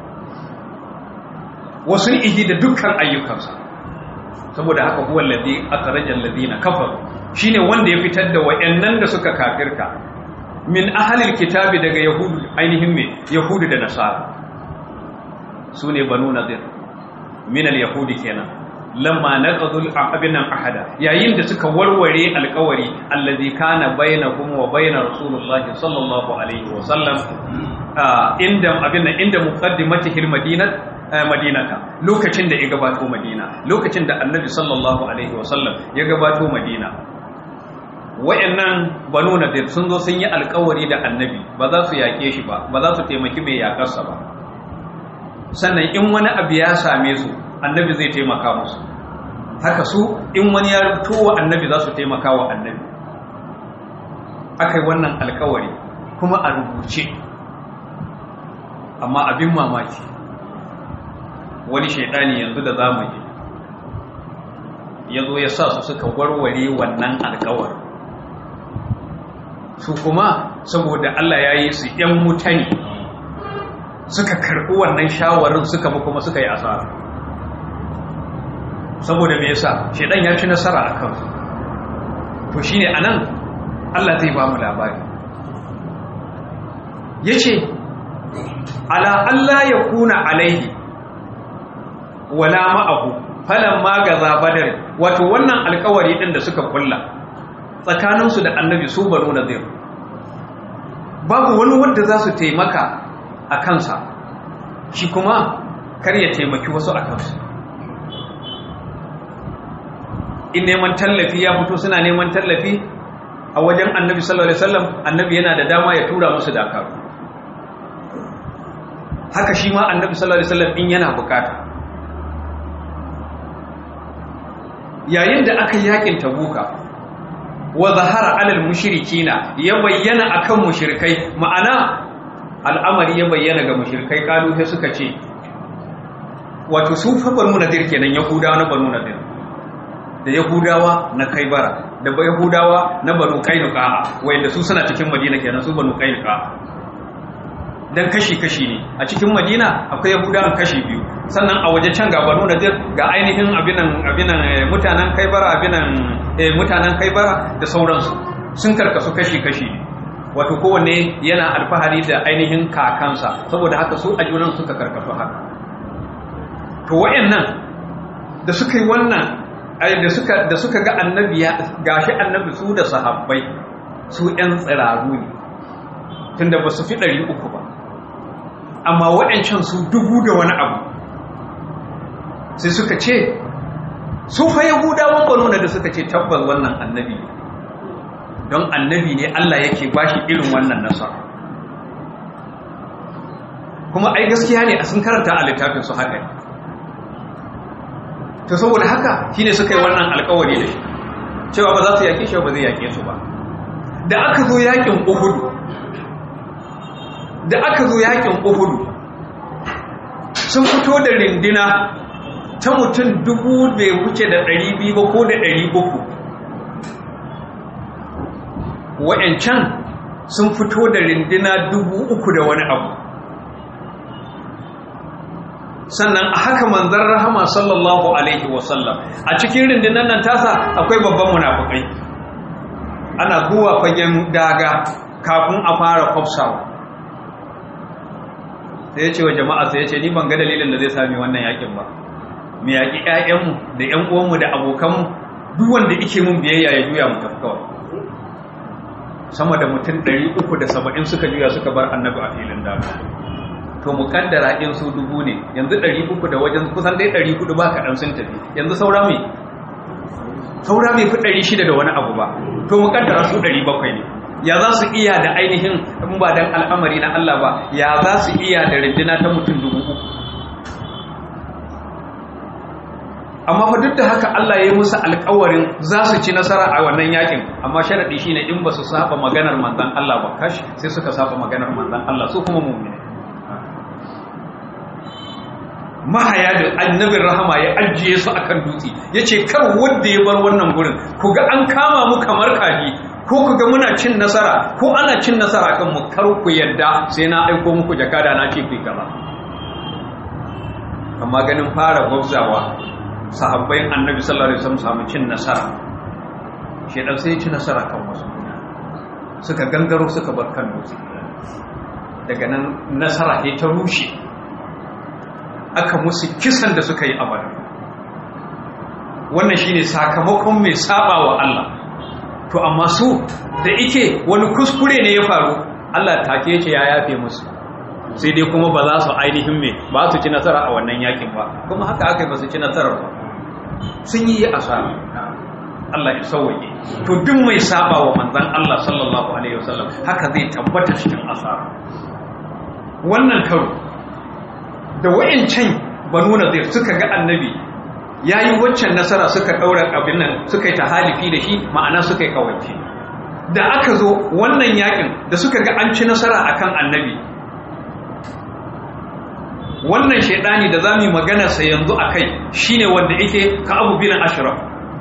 wasu ihi da dukkan ayyukansa saboda haka huwa allazi akhraja allazina kafaru shine wanda ya fitar da wayannan da suka kafirka min ahlil kitabi daga yahudu ainihin me yahudu da nasara sune banu nadir min al-yahudi kenan lamma naqadul abinan ahada yayin da suka warware alƙawari allazi kana bainahum wa bainar rasulullahi sallallahu alaihi wa sallam inda abin inda muqaddimatihil madinat madinata lokacin da ya gabato madina lokacin da annabi sallallahu alaihi wa sallam ya gabato madina wayannan banu nadir sun zo sun yi alƙawari da annabi ba za su yake shi ba ba za su taimaki mai yakarsa ba sannan in wani abu ya same su annabi zai taimaka musu haka su in wani ya rubuto wa annabi za su taimaka wa annabi aka yi wannan alkawari kuma a rubuce amma abin mamaki wani shaidani yanzu da zamani ya zo ya sa su suka warware wannan alkawari su kuma saboda Allah ya yi su ‘yan mutane suka karɓi wannan shawarin suka ba kuma suka yi asara saboda me yasa shedan ya ci nasara a kansu to shine anan Allah zai ba mu labari yace ala Allah ya kuna alaihi wala ma'ahu falan ma gaza badar wato wannan alkawari din da suka kulla tsakaninsu da annabi su banu nazir babu wani wanda za su taimaka a kansa shi kuma kar ya taimaki wasu a kansu in neman tallafi ya fito suna neman tallafi a wajen annabi sallallahu alaihi wasallam annabi yana da dama ya tura musu dakaru haka shi ma annabi sallallahu alaihi wasallam in yana bukata yayin da aka yakin tabuka wa zahara alal mushrikina ya bayyana akan mushrikai ma'ana al'amari ya bayyana ga mushrikai kalu sai suka ce wato su fa banu nadir kenan yahudawa na banu nadir da yahudawa na kaibara da yahudawa na banu kainuka wanda su suna cikin madina kenan su banu kainuka dan kashi-kashi ne a cikin madina akwai yahudawan kashi biyu sannan a waje can ga banu nadir ga ainihin abinan abinan mutanen kaibara abinan mutanen kaibara da sauransu sun karkasu kashi-kashi ne wato kowanne yana alfahari da ainihin kakansa saboda haka su a junan suka karkasu haka to wayannan da suka yi wannan da suka da suka ga annabi ya gashi annabi su da sahabbai su ɗan tsiraru ne tunda ba su fi ɗari uku ba amma waɗancan su dubu da wani abu sai suka ce su fa yahudawan baruna da suka ce tabbas wannan annabi don annabi ne Allah yake bashi irin wannan nasara kuma ai gaskiya ne a sun karanta a littafin su haka ne to saboda haka shine suka yi wannan alkawari da shi cewa ba za su yake shi ba zai yake su ba da aka zo yakin Uhud da aka zo yakin Uhud sun fito da rindina ta mutum dubu bai wuce da ɗari biyu ba ko da ɗari uku wa'yancan sun fito da rindina dubu uku da wani abu sannan a haka manzan rahama sallallahu alaihi wasallam a cikin rindinan nan tasa akwai babban munafukai ana zuwa fagen daga kafin a fara kwafsawa sai ya ce wa jama'a sai ya ce ni ban ga dalilin da zai sami wannan yakin ba mu yaƙi ƴaƴanmu da ƴan uwanmu da abokanmu duk wanda yake mun biyayya ya juya mu tafi kawai sama da mutum 370 suka juya suka bar annabi a filin daga to mu kaddara in su dubu ne yanzu 300 da wajen kusan dai 400 ba kaɗan sun tafi yanzu saura mai saura mai fi 600 da wani abu ba to mu kaddara su 700 ne ya za su iya da ainihin in ba dan al'amari na Allah ba ya za su iya da rindina ta mutum dubu uku amma fa duk da haka Allah ya yi musu alƙawarin za su ci nasara a wannan yakin amma sharadi shine in ba su saba maganar manzon Allah ba kash sai suka saba maganar manzon Allah su kuma mu'mini mahaya da annabin rahama ya ajiye su akan dutse yace kar wanda ya bar wannan gurin ku ga an kama mu kamar kaji ko ku ga muna cin nasara ko ana cin nasara kan mu kar ku yadda sai na aiko muku jakada na ce ku kaza amma ganin fara gwabzawa sahabbai annabi sallallahu alaihi wasallam samu cin nasara shedan sai ya ci nasara kan wasu suka gangaro suka bar kan dutse daga nan nasara ne ta rushe aka musu kisan da suka yi abada wannan shine sakamakon mai saba wa Allah to amma su da ike wani kuskure ne ya faru Allah take ce ya yafe musu sai dai kuma ba za su ainihin me ba su ci nasara a wannan yakin ba kuma haka aka yi ba su ci nasarar ba sun yi asara Allah ya sauwaye to duk mai saba wa manzon Allah sallallahu alaihi wasallam haka zai tabbata cikin asara wannan karo da wayancan banu nadir suka ga annabi yayi waccan nasara suka daura abin nan suka yi tahalifi da shi ma'ana suka yi kawance da aka zo wannan yakin da suka ga an ci nasara akan annabi wannan shaidani da zamu magana sa yanzu akai shine wanda yake ka Abu bin Ashraf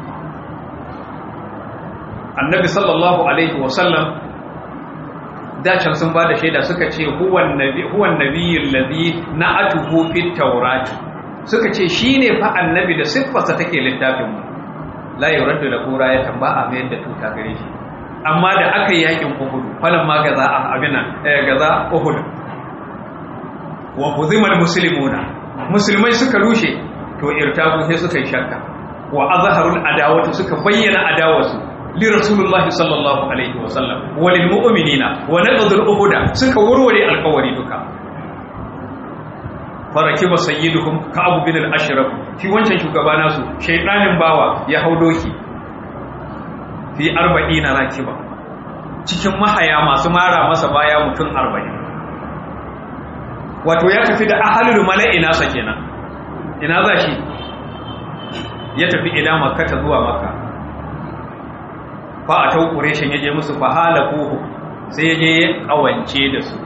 annabi sallallahu alaihi wasallam dacan sun bada shaida suka ce huwan nabi huwan nabiyul ladhi na'atuhu fit tawrat suka ce shine fa annabi da siffarsa take littafin mu la yuraddu la qura ya tamba a mayar da tuta gare shi amma da aka yi yakin Uhud falan ma gaza a abina gaza Uhud wa huzimal muslimuna musulmai suka rushe to irtabu sai suka yi shakka wa azharul adawatu suka bayyana adawarsu li rasulullahi sallallahu alaihi wa sallam wa lil mu'minina wa naqdul uhuda suka warware alƙawari duka faraki ba sayyiduhum ka'ab bin al-ashraf fi wancan shugaba nasu shaydanin bawa ya hau doki fi 40 rakiba cikin mahaya masu mara masa baya mutum 40 wato ya tafi da ahalul mala'i nasa kenan ina za shi ya tafi ila makka ta zuwa makka fa a tau qurayshin yaje musu fa halakuhu sai yaje ya kawance da su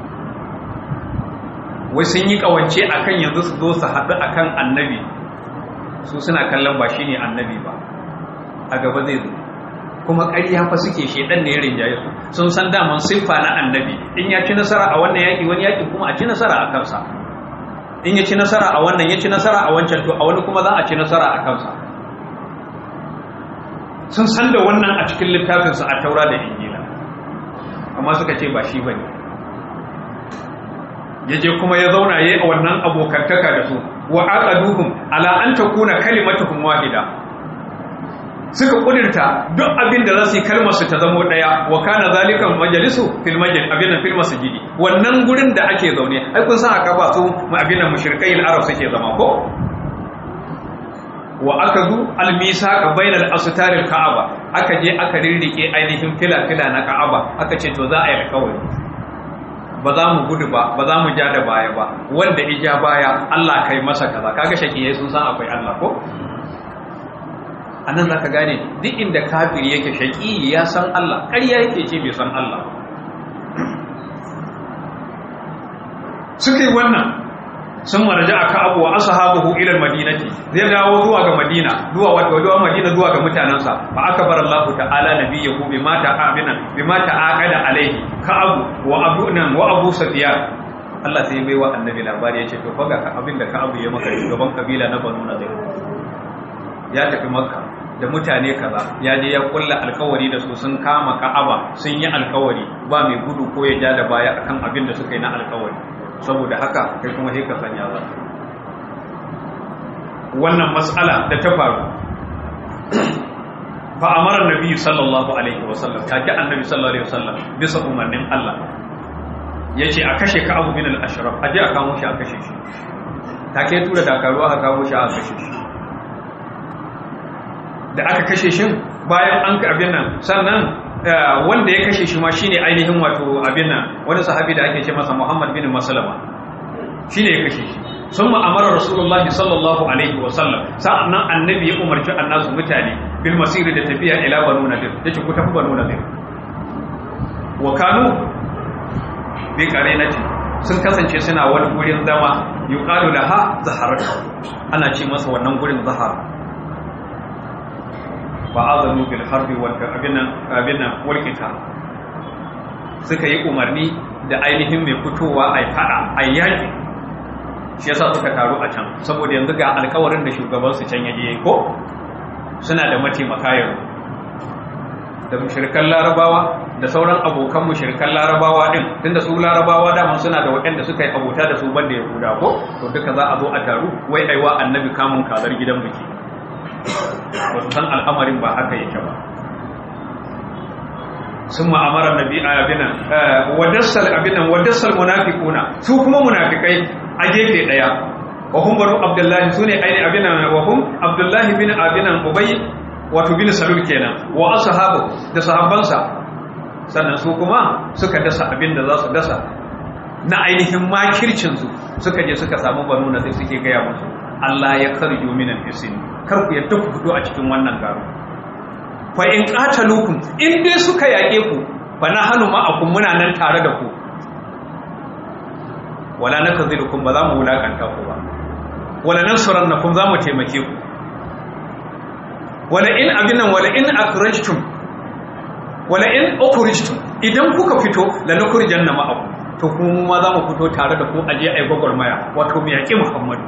wai sun yi kawance akan yanzu su zo su haɗu akan annabi su suna kallon ba shine annabi ba a gaba zai zo kuma ƙarya fa suke shedan ne ya rinjaye su sun san daman siffa na annabi in ya ci nasara a wannan yaƙi wani yaƙi kuma a ci nasara a kansa in ya ci nasara a wannan ya ci nasara a wancan to a wani kuma za a ci nasara a kansa sun san da wannan a cikin littafinsu a taura da injila amma suka ce ba shi ba ne ya je kuma ya zauna ya yi a wannan abokantaka da su wa aqaduhum ala an takuna kalimatuhum wahida suka kudirta duk abin da za su yi kalmar su ta zamo daya wa kana zalikan majalisu fil majlis abin fil masjidi wannan gurin da ake zaune ai kun san aka ba su abin nan mushrikai al-arab suke zama ko wa akadu al-misaqa bainal astar al-ka'aba aka je aka rirrike ainihin fila-fila na ka'aba aka ce to za a yi alkawari ba za mu gudu ba ba za mu ja da baya ba wanda ija baya Allah kai masa kaza kaga shakiyai sun san akwai Allah ko anan zaka gane duk inda kafiri yake shaki ya san Allah ƙarya yake ce bai san Allah suka yi wannan sun maraja aka abu wa ashabuhu ila madinati zai dawo zuwa ga madina zuwa wato zuwa madina zuwa ga mutanansa fa akbar Allah ta'ala nabiyyu bima ta'amina bima ta'aqada alaihi ka abu wa abu nan wa abu safiyan Allah sai bai wa annabi labari yace to faga ka abinda ka abu ya maka shugaban kabila na banu nadir ya tafi makka da mutane kaza ya je ya kulla alkawari da su sun kama ka'aba sun yi alkawari ba mai gudu ko ya ja da baya akan abin da suka yi na alkawari saboda haka kai kuma sai ka sanya za wannan mas'ala da ta faru fa amara annabi sallallahu alaihi wasallam ta ji annabi sallallahu alaihi wasallam bisa umarnin Allah yace a kashe ka abu bin al-ashraf aje a kamo shi a kashe shi take tura dakaru aka kamo shi a kashe shi da aka kashe shi bayan an abin nan sannan wanda ya kashe shi ma shine ainihin wato abin nan wani sahabi da ake ce masa Muhammad bin Maslama shine ya kashe shi sun ma'amara Rasulullahi sallallahu alaihi wa sallam sa'annan annabi ya umarci annasu mutane bil masiri da tafiya ila banu nadir yace ku tafi banu nadir wa kanu bi qarinati sun kasance suna wani gurin zama yuqalu laha zaharat ana ce masa wannan gurin zahara fa'azanu bil harbi wal abinan abinan wal qital suka yi umarni da ainihin mai fitowa ai fada ai yaki shi yasa suka taru a can saboda yanzu ga alkawarin da shugaban su can yaje ko suna da mataimaka yanzu da mushrikan larabawa da sauran abokan mushrikan larabawa din tunda su larabawa da suna da waɗanda suka yi abota da su banda yahuda ko to duka za a zo a taru wai aiwa annabi kamun kazar gidan biki ba su san al'amarin ba haka yake ba sun ma'amarar nabi a abinan wadassal abinan wadassal munafikuna su kuma munafikai a gefe daya wahum banu abdullahi su ne aini abinan wahum abdullahi bin abinan ubai wato bin salul kenan wa ashabu da sahabbansa sannan su kuma suka dasa abin da za su dasa na ainihin makircinsu suka je suka samu banu na sai suke gaya musu Allah ya karjo minan fisin kar ku yadda ku fito a cikin wannan garo fa in qatalukum in dai suka yake ku fa nahnu ma'akum muna nan tare da ku wala nakzilukum ba za mu wulakanta ku ba wala nansurannakum za mu taimake ku wala in abinan wala in akhrajtum wala in ukhrijtum idan kuka fito la nukhrijanna ma'akum to kuma mu ma za mu fito tare da ku aje ai gwagwarmaya wato mu yaki Muhammadu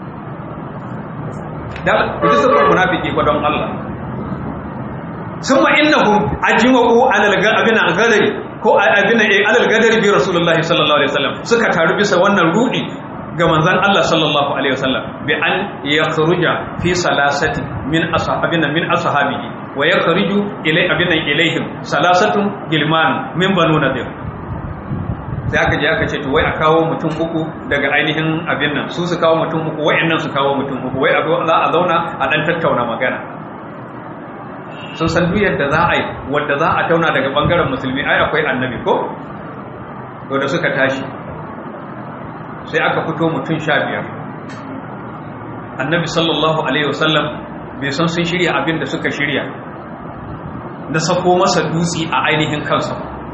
da ita sifar munafiki ba don Allah summa innahum ajma'u alal abina gadari ko abina eh alal gadari bi rasulullahi sallallahu alaihi wasallam suka taru bisa wannan rudi ga manzon Allah sallallahu alaihi wasallam bi an yakhruja fi salasati min ashabina min ashabihi wa yakhriju ilay abinan ilaihim salasatun gilman min banu nadir sai aka je aka ce to wai a kawo mutum uku daga ainihin abin nan su su kawo mutum uku wayannan su kawo mutum uku wai a zo za a zauna a dan tattauna magana sun san duk yadda za a yi wadda za a tauna daga bangaren musulmi ai akwai annabi ko to da suka tashi sai aka fito mutum sha biyar annabi sallallahu alaihi wasallam bai san sun shirya abin da suka shirya na sako masa dutse a ainihin kansa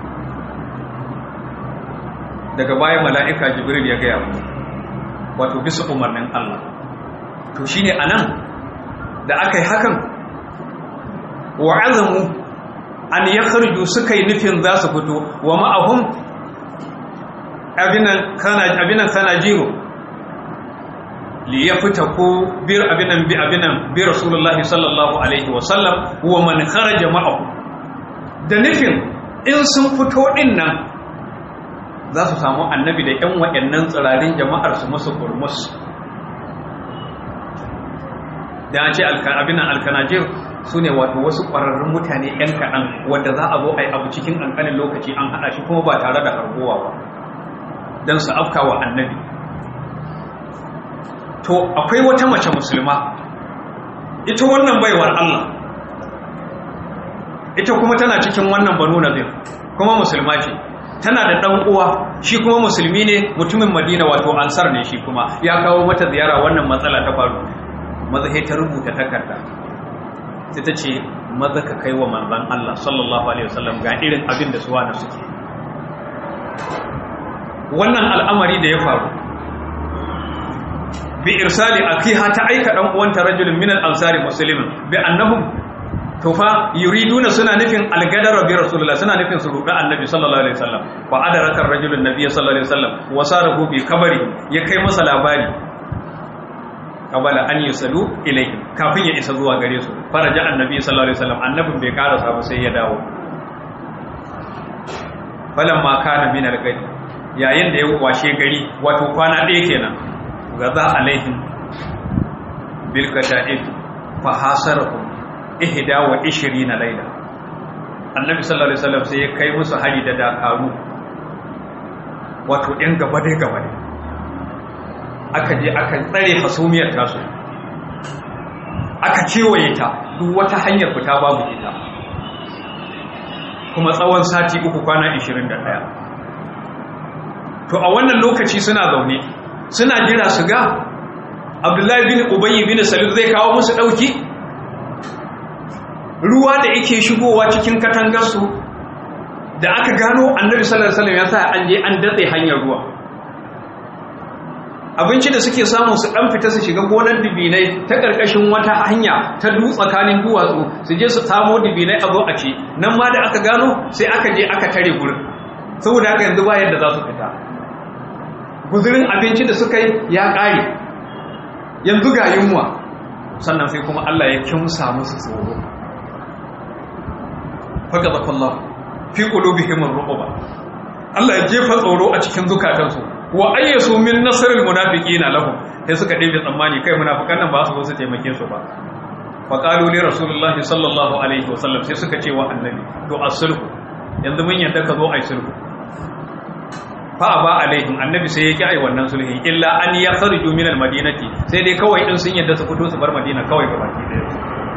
daga bayan mala'ika jibril ya gaya mu wato bisa umarnin Allah to shine anan da aka yi hakan wa azamu an yakhruju suka yi nufin za su fito wa ma'ahum abinan kana abinan kana jiro li yafta ko bir abinan bi abinan bi rasulullahi sallallahu alaihi wa sallam wa man kharaja ma'ahu da nufin in sun fito din nan za su samu annabi da ƴan waɗannan tsirarin jama'ar su musu kurmus da ce abinan alkanajir su ne wato wasu ƙwararrun mutane ‘yan kaɗan wadda za a zo a yi abu cikin ƙanƙanin lokaci an haɗa shi kuma ba tare da harbowa ba don su afka wa annabi to akwai wata mace musulma ita wannan baiwar Allah ita kuma tana cikin wannan banu nazir kuma musulma ce tana da ɗan uwa shi kuma musulmi ne mutumin madina wato ansar ne shi kuma ya kawo mata ziyara wannan matsala ta faru maza ta rubuta takarda sai ta ce maza ka kai wa manzan Allah sallallahu alaihi wasallam ga irin abin da suwa na suke wannan al'amari da ya faru bi irsali akiha ta aika dan uwanta rajulun min al-ansari muslimin bi annahum to fa yuriduna suna nufin algadara bi rasulullah suna nufin su ruɗa annabi sallallahu alaihi wasallam fa adaraka ar-rajulun nabiy sallallahu alaihi wasallam wa sarahu bi kabari ya kai masa labari kabala an yusalu ilayhi kafin ya isa zuwa gare su faraja annabi sallallahu alaihi wasallam annabin bai karasa ba sai ya dawo falamma kana min al-gadi yayin da ya washe gari wato kwana ɗaya kenan gaza alaihim bil qata'id fa hasarahum ihda wa 20 layla annabi sallallahu alaihi wasallam sai ya kai musu hari da dakaru wato ɗin gaba dai gaba dai aka je aka tsare hasumiyar tasu aka kewaye ta duk wata hanyar fita babu ita kuma tsawon sati uku kwana 21 to a wannan lokaci suna zaune suna jira su ga abdullahi bin ubayy bin salul zai kawo musu dauki ruwa da yake shigowa cikin katangarsu da aka gano annabi sallallahu alaihi wasallam ya sa an je an datse hanyar ruwa abinci da suke samu su dan fita su shiga gonar dibinai ta karkashin wata hanya ta du tsakanin duwatsu su je su samo dibinai a zo a ci nan ma da aka gano sai aka je aka tare gurin saboda haka yanzu ba yadda za su fita guzurin abinci da suka yi ya ƙare yanzu ga yunwa sannan sai kuma Allah ya kimsa musu tsoro faka zakallah fi qulubihim ar-ruqba Allah ya jefa tsoro a cikin zukatansu wa ayyasu min nasril munafiqina lahum sai suka ɗebe tsammani kai munafikan nan ba su su taimake su ba fa qalu li rasulillahi sallallahu alaihi wasallam sai suka ce wa annabi to as-sulhu yanzu mun yadda ka zo ai sulhu fa ba alaihim annabi sai yake ai wannan sulhi illa an yakhruju min al-madinati sai dai kawai din sun yadda su fito su bar madina kawai gabaki daya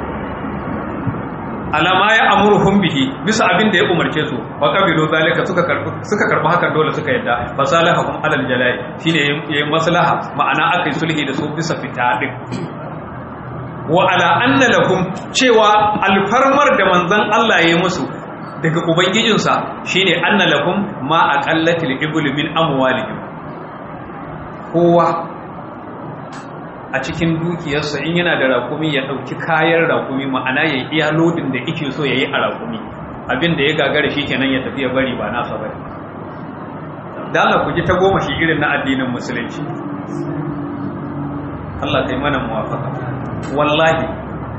alama ya amuruhum bihi bisa abin da ya umarce su wa qabilu zalika suka karbi suka karbi hakan dole suka yadda fasalahum alal jalai shine yayin maslaha ma'ana akai sulhi da su bisa fita din wa ala anna lahum cewa alfarmar da manzon Allah ya yi musu daga ubangijinsa shine anna lakum ma aqallatil ibl min amwalihim kowa a cikin dukiyarsa in yana da rakumi ya ɗauki kayan rakumi ma'ana ya iya lodin da ike so ya yi a rakumi abin da ya gagara shi kenan ya tafi ya bari ba nasa bari da Allah ku ji ta goma shi irin na addinin musulunci Allah kai mana muwafaka wallahi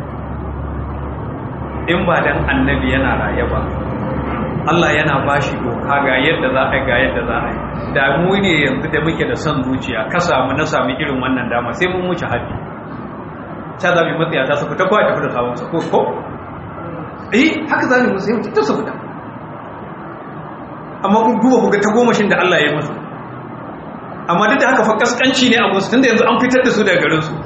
in ba dan annabi yana raye ba Allah yana ba shi doka ga yadda za a yi ga yadda za a yi da mu ne yanzu da muke da son zuciya ka samu na sami irin wannan dama sai mun wuce haddi ta zabi matsaya ta su fita kawai tafi da sabon ko ko eh haka za mu sai mutum su fita amma kun duba ku ga ta gomashin da Allah ya yi musu amma duk da haka fa kaskanci ne a musu tunda yanzu an fitar da su daga garin su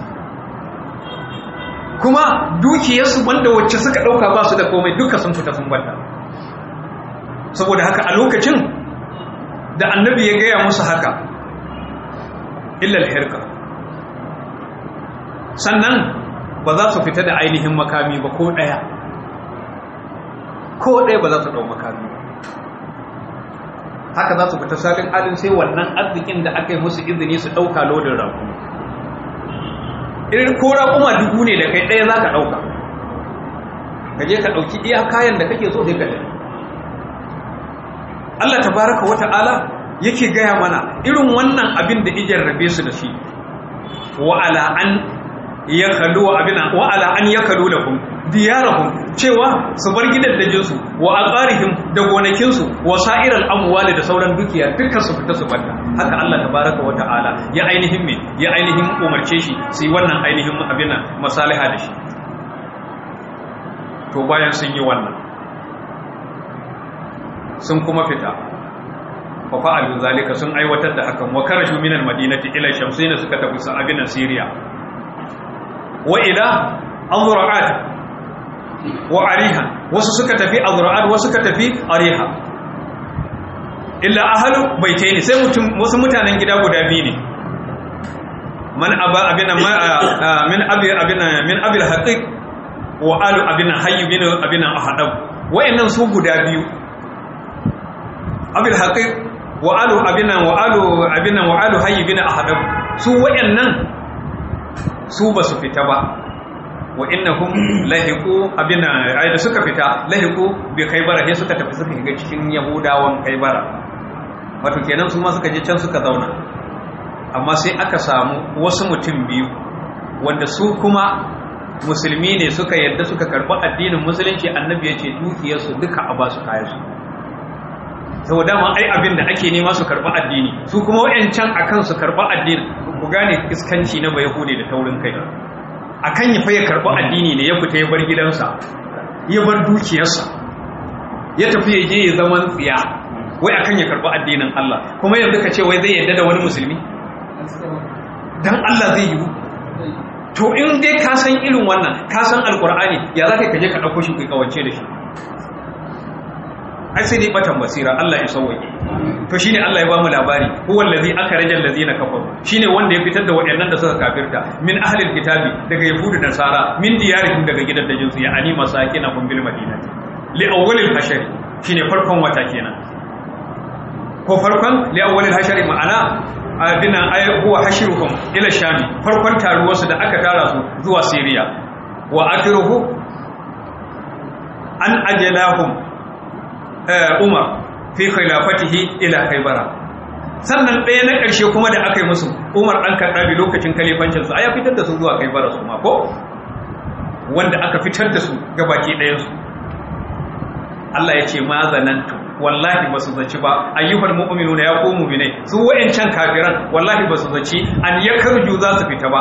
kuma dukiyarsu wanda wacce suka dauka ba su da komai duka sun fita sun bata saboda haka a lokacin da annabi ya gaya musu haka illa alhirka sannan ba za su fita da ainihin makami ba ko daya ko ɗaya ba za su ɗau makami haka za su fita salin alin sai wannan arzikin da aka yi musu izini su ɗauka lodin raku irin ko raƙuma dubu ne da kai ɗaya za ka ɗauka ka je ka ɗauki iya kayan da kake so sai ka ɗaya Allah ta baraka wa ta'ala yake gaya mana irin wannan abin da ijar rabe su da shi wa'ala an ya kalu abina wa'ala an ya kalu lahum diyarahum cewa su bar gidaddajinsu wa aqarihim da gonakinsu wa sa'iral amwali da sauran dukiya dukkan su fita su banda haka Allah tabaraka wa ta'ala ya ainihin me ya ainihin umarce shi su yi wannan ainihin abina masaliha da shi to bayan sun yi wannan sun kuma fita fa fa'alu zalika sun aiwatar da hakan wa karashu minal madinati ila shamsina suka tafi sa abinan siriya wa ila azra'at wa ariha wasu suka tafi azra'at wasu suka tafi ariha illa ahlu baitaini sai mutum wasu mutanen gida guda biyu ne man aba abina min abi abina min abi al-haqiq wa alu abina hayy bin abina ahadab wayannan su guda biyu abi al-haqiq wa alu abina wa alu abina wa alu hayy bin ahadab su wayannan su ba su fita ba wa innahum lahiqu abina ai da suka fita lahiqu bi kaybara sai suka tafi suka shiga cikin yahudawan kaybara wato kenan su ma suka je can suka zauna amma sai aka samu wasu mutum biyu wanda su kuma musulmi ne suka yadda suka karɓi addinin musulunci annabi ya ce dukiyarsu duka a ba su kayansu saboda ma ai abin da ake nema su karɓi addini su kuma wayancan akan su karɓi addini ku gane iskanci na bai hude da taurin kai akan ya faye karɓi addini ne ya fita ya bar gidansa ya bar dukiyarsa ya tafi ya je ya zaman tsiya wai akan ya karɓi addinin Allah kuma yanzu ka ce wai zai yadda da wani musulmi dan Allah zai yi to in dai ka san irin wannan ka san alkur'ani ya za ka kaje ka ɗauko shi kai kawance da shi ai sai dai batan basira Allah ya sauwaye to shine Allah ya bamu labari huwa allazi akhraja allazina kafaru shine wanda ya fitar da waɗannan da suka kafirta min ahlil kitabi daga yahudu da nasara min diyarihim daga gidan da jinsu ya ani masakina kun bil madinati li awwalil hashari shine farkon wata kenan ko farkon li awwalil hashari ma'ana abina ay huwa hashiruhum ila shami farkon taruwarsu da aka tara su zuwa siriya wa akhiruhu an ajalahum umar fi khilafatihi ila khaybara sannan ɗaya na ƙarshe kuma da aka yi musu umar ɗan karɗabi lokacin kalifancinsu a ya fitar da su zuwa kaibara su ma ko wanda aka fitar da su gabaki ɗayansu Allah ya ce ma zanantu wallahi ba su zaci ba ayyuhal mu'minuna ya ku mu'minai su wa'ancan kafiran wallahi ba su zaci an yakarju za su fita ba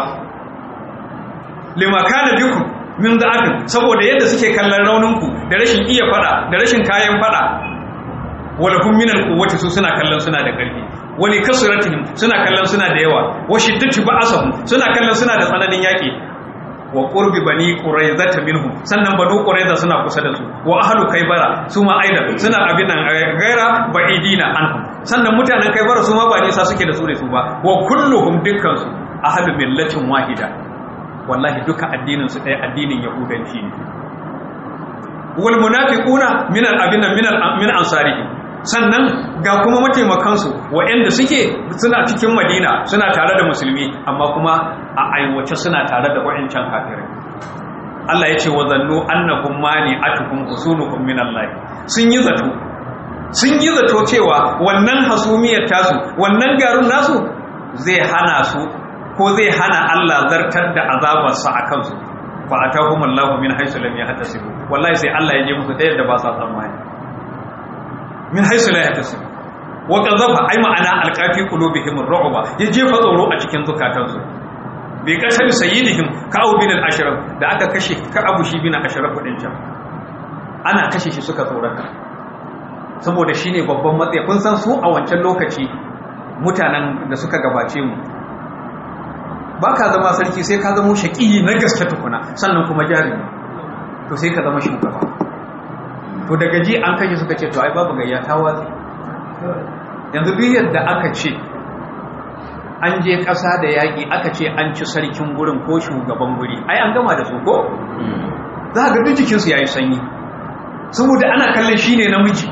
lima kana bikum min da'atin saboda yadda suke kallon rauninku da rashin iya fada da rashin kayan fada wala hum min alquwwati su suna kallon suna da karfi wali kasratihim suna kallon suna da yawa wa shiddati ba'asahum suna kallon suna da tsananin yaki wa qurbi bani quraizata minhum sannan banu quraiza suna kusa da su wa ahlu kaybara su ma aida suna abin nan gaira ba'idina anhum sannan mutanen kaybara su ma ba nisa suke da su da su ba wa kulluhum dukkan su ahlu millatin wahida wallahi duka addinin su ɗaya addinin yahudanci ne wal munafiquna min al abina min al min ansarihi sannan ga kuma mataimakan su waɗanda suke suna cikin Madina suna tare da musulmi amma kuma a aiwace suna tare da wayancan kafirai Allah ya ce wa zannu annakum mani'atukum usunukum min Allah sun yi zato sun yi zato cewa wannan hasumiyar tasu wannan garun nasu zai hana su ko zai hana Allah zartar da azabarsa a kansu fa atahum Allahu min haythu lam yahtasibu wallahi sai Allah ya je musu ta yadda ba sa tsammani min haythu la yahtasibu wa qadhafa ay ma'ana alqafi qulubihim ar-ru'ba ya jefa tsoro a cikin zukatansu bi kasar sayyidihim ka'ab bin al-ashraf da aka kashe ka'ab shi bin ashraf din can ana kashe shi suka tsorata saboda shi ne babban matsayi kun san su a wancan lokaci mutanen da suka gabace mu ba ka zama sarki sai ka zama shaƙi na gaske tukuna sannan kuma jarumi to sai ka zama shugaba to daga ji an kashe suka ce to ai babu gayya ta watsi yanzu duk yadda aka ce an je ƙasa da yaƙi aka ce an ci sarkin gurin ko shugaban guri ai an gama da su ko za ga duk jikinsu ya yi sanyi saboda ana kallon shi ne namiji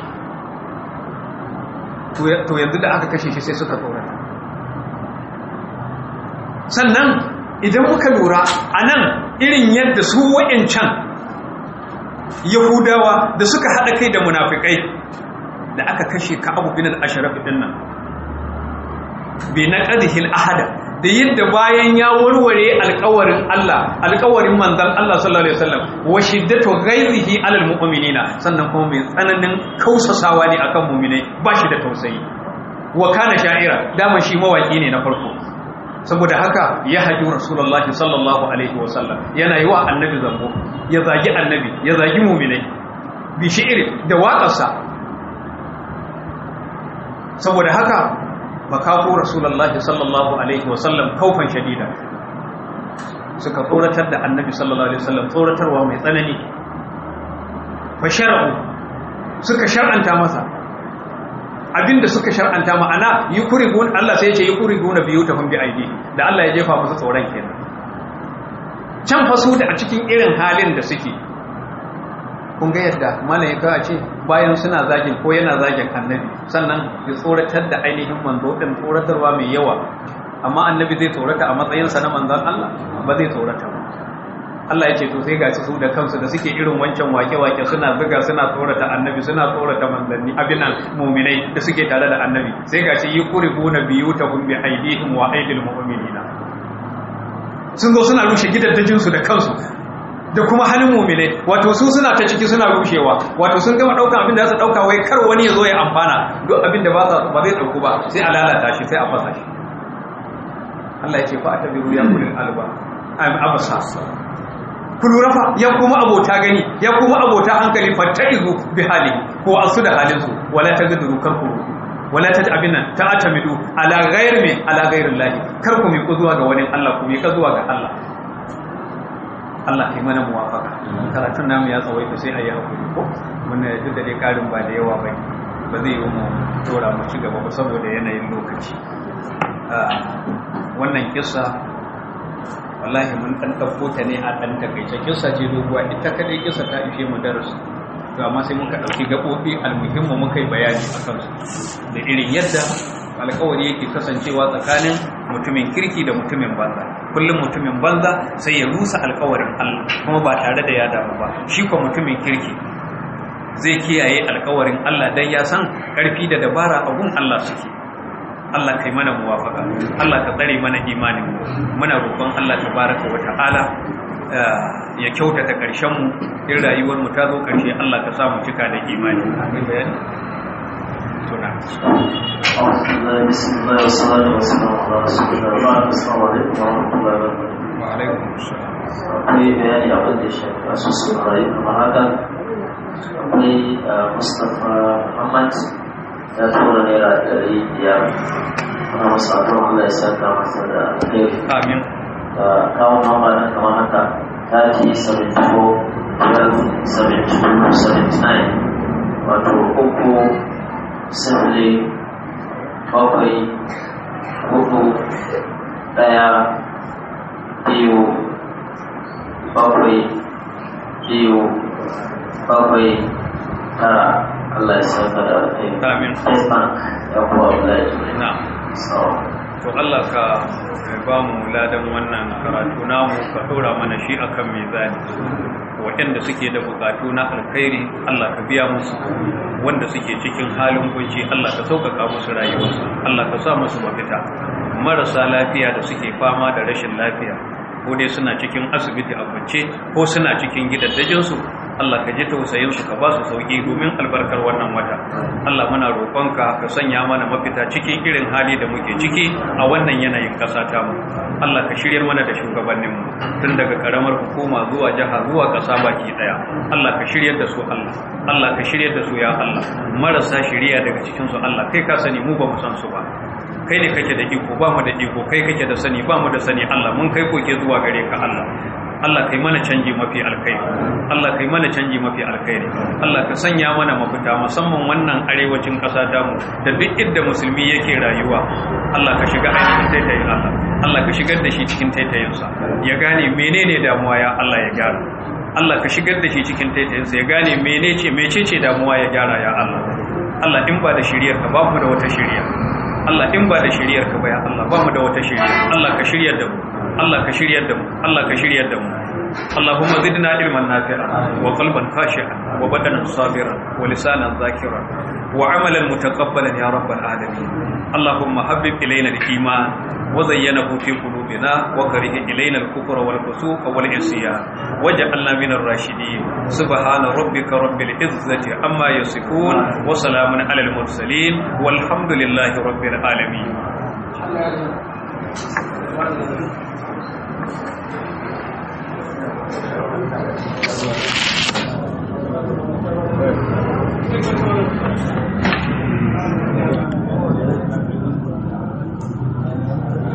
to yanzu da aka kashe shi sai suka tsorata sannan idan muka lura a nan irin yadda su wa'yancan yahudawa da suka haɗa kai da munafikai da aka kashe ka abu bin al'asharaf ɗin nan bai na ƙadihil ahada da yadda bayan ya warware alƙawarin Allah alƙawarin manzan Allah sallallahu alaihi wasallam wa shiddatu ghayrihi alal mu'minina sannan kuma mai tsananin kausasawa ne akan mu'minai ba shi da tausayi wa kana sha'ira dama shi mawaki ne na farko saboda haka ya haji rasulullahi sallallahu alaihi wasallam yana yi wa annabi zambo ya zagi annabi ya zagi mu'minai bi shi'ri da waƙarsa saboda haka makafu rasulullahi sallallahu alaihi wasallam kaufan shadida suka tsoratar da annabi sallallahu alaihi wasallam tsoratarwa mai tsanani fa shar'u suka shar'anta masa abinda suka shar'anta ma'ana yukrigun Allah sai ya ce yukriguna biyutahum bi aidi da Allah ya jefa musu tsoron kenan can fa su da a cikin irin halin da suke kun ga yadda malaika ce bayan suna zagin ko yana zagin annabi sannan ya tsoratar da ainihin manzo din tsoratarwa mai yawa amma annabi zai tsorata a matsayinsa na manzon Allah ba zai tsorata ba Allah ya ce to sai gashi su da kansu da suke irin wancan wake-wake suna zuga suna tsorata annabi suna tsorata manzanni abinan muminai da suke tare da annabi sai gashi yi kuribuna biyutahum bi aidihim wa aidil mu'minina sun zo suna rushe gidaddajinsu da kansu da kuma halin muminai wato su suna ta ciki suna rushewa wato sun gama ɗaukan abin da za su ɗauka wai kar wani ya zo ya amfana duk abin da ba zai ɗauku ba sai a lalata shi sai a fasa shi Allah ya ce fa ta biru ya kulin alba abasa ku lura fa ya kuma abota gani ya kuma abota hankali fattaizu bi hali ko asu da halin su wala tagduru kar ku wala ta abin nan ta atamidu ala ghairi min ala ghairi llahi kar ku mi ku zuwa ga wani Allah ku mi ka zuwa ga Allah Allah kai mana muwafaka karatun namu ya tsawaita sai a yi hakuri ko mun duk da dai karin ba da yawa bai ba zai yi mu tora mu ci gaba ba saboda yanayin lokaci wannan kissa wallahi mun dan dauko ta ne a dan takeice kissa ce doguwa ita kadai kissa ta ishe mu darasi to amma sai muka dauki gabobi almuhimmu muka yi bayani akan su da irin yadda alkawari yake kasancewa tsakanin mutumin kirki da mutumin banza kullum mutumin banza sai ya rusa alkawarin Allah kuma ba tare da ya damu ba shi ko mutumin kirki zai kiyaye alkawarin Allah dan ya san karfi da dabara a gun Allah suke Allah kai mana muwafaka Allah ka tsare mana imanin mu muna roƙon Allah tabaraka wa ta'ala ya kyautata ƙarshen mu in rayuwar mu ta zo ƙarshe Allah ka sa mu cika da imani akwai bayani tuna بسم الله والصلاة والسلام على رسول الله السلام عليكم ورحمة الله وبركاته wa alaikum assalam akwai bayani abin da ya shafi asusun rayu kamar haka akwai mustapha muhammad ya tura naira ɗari biyar ana masa adon allah ya saka masa da alheri amin da kawo mamba nan kamar haka 30 74 72 79 wato uku sifili bakwai hudu ɗaya biyu bakwai biyu bakwai tara Allah ya sauka da alheri. Amin. First Bank ya kuwa Abdullahi. na So, to Allah ka ba mu ladan wannan karatu namu ka ɗora mana shi akan mizani waɗanda suke da bukatu na alkhairi Allah ka biya musu wanda suke cikin halin kunci Allah ka sauƙaƙa musu rayuwarsu Allah ka sa musu mafita marasa lafiya da suke fama da rashin lafiya ko dai suna cikin asibiti a kwance ko suna cikin gidaddajinsu Allah ka ji tausayin su ka ba su sauki domin albarkar wannan wata Allah muna roƙonka ka sanya mana mafita cikin irin hali da muke ciki a wannan yanayin ƙasa ta mu Allah ka shiryar mana da shugabannin mu tun daga karamar hukuma zuwa jiha zuwa ƙasa baki daya Allah ka shiryar da su Allah Allah ka shiryar da su ya Allah marasa shiriya daga cikin su Allah kai ka sani mu ba mu san su ba kai ne kake da iko ba mu da iko kai kake da sani ba mu da sani Allah mun kai koke zuwa gare ka Allah Allah kai mana canji mafi alkhairi Allah kai mana canji mafi alkhairi Allah ka sanya mana mafita musamman wannan arewacin ƙasa ta mu da duk inda musulmi yake rayuwa Allah ka shiga ainihin taitayin Allah Allah ka shigar da shi cikin taitayinsa ya gane menene damuwa ya Allah ya gyara Allah ka shigar da shi cikin taitayinsa ya gane menece mecece damuwa ya gyara ya Allah Allah in ba da shiriyar ka ba mu da wata shiriya Allah in ba da shiriyar ka ba ya Allah ba mu da wata shiriya Allah ka shiryar da mu Allah ka shiryar da mu Allah ka shiryar da mu اللهم زدنا علما نافعا وقلبا خاشعا وبدنا صابرا ولسانا ذاكرا وعملا متقبلا يا رب العالمين اللهم حبب الينا الايمان وزينه في قلوبنا وكره الينا الكفر والفسوق والعصيان واجعلنا من الراشدين سبحان ربك رب العزه عما يصفون وسلام على المرسلين والحمد لله رب العالمين Thank you.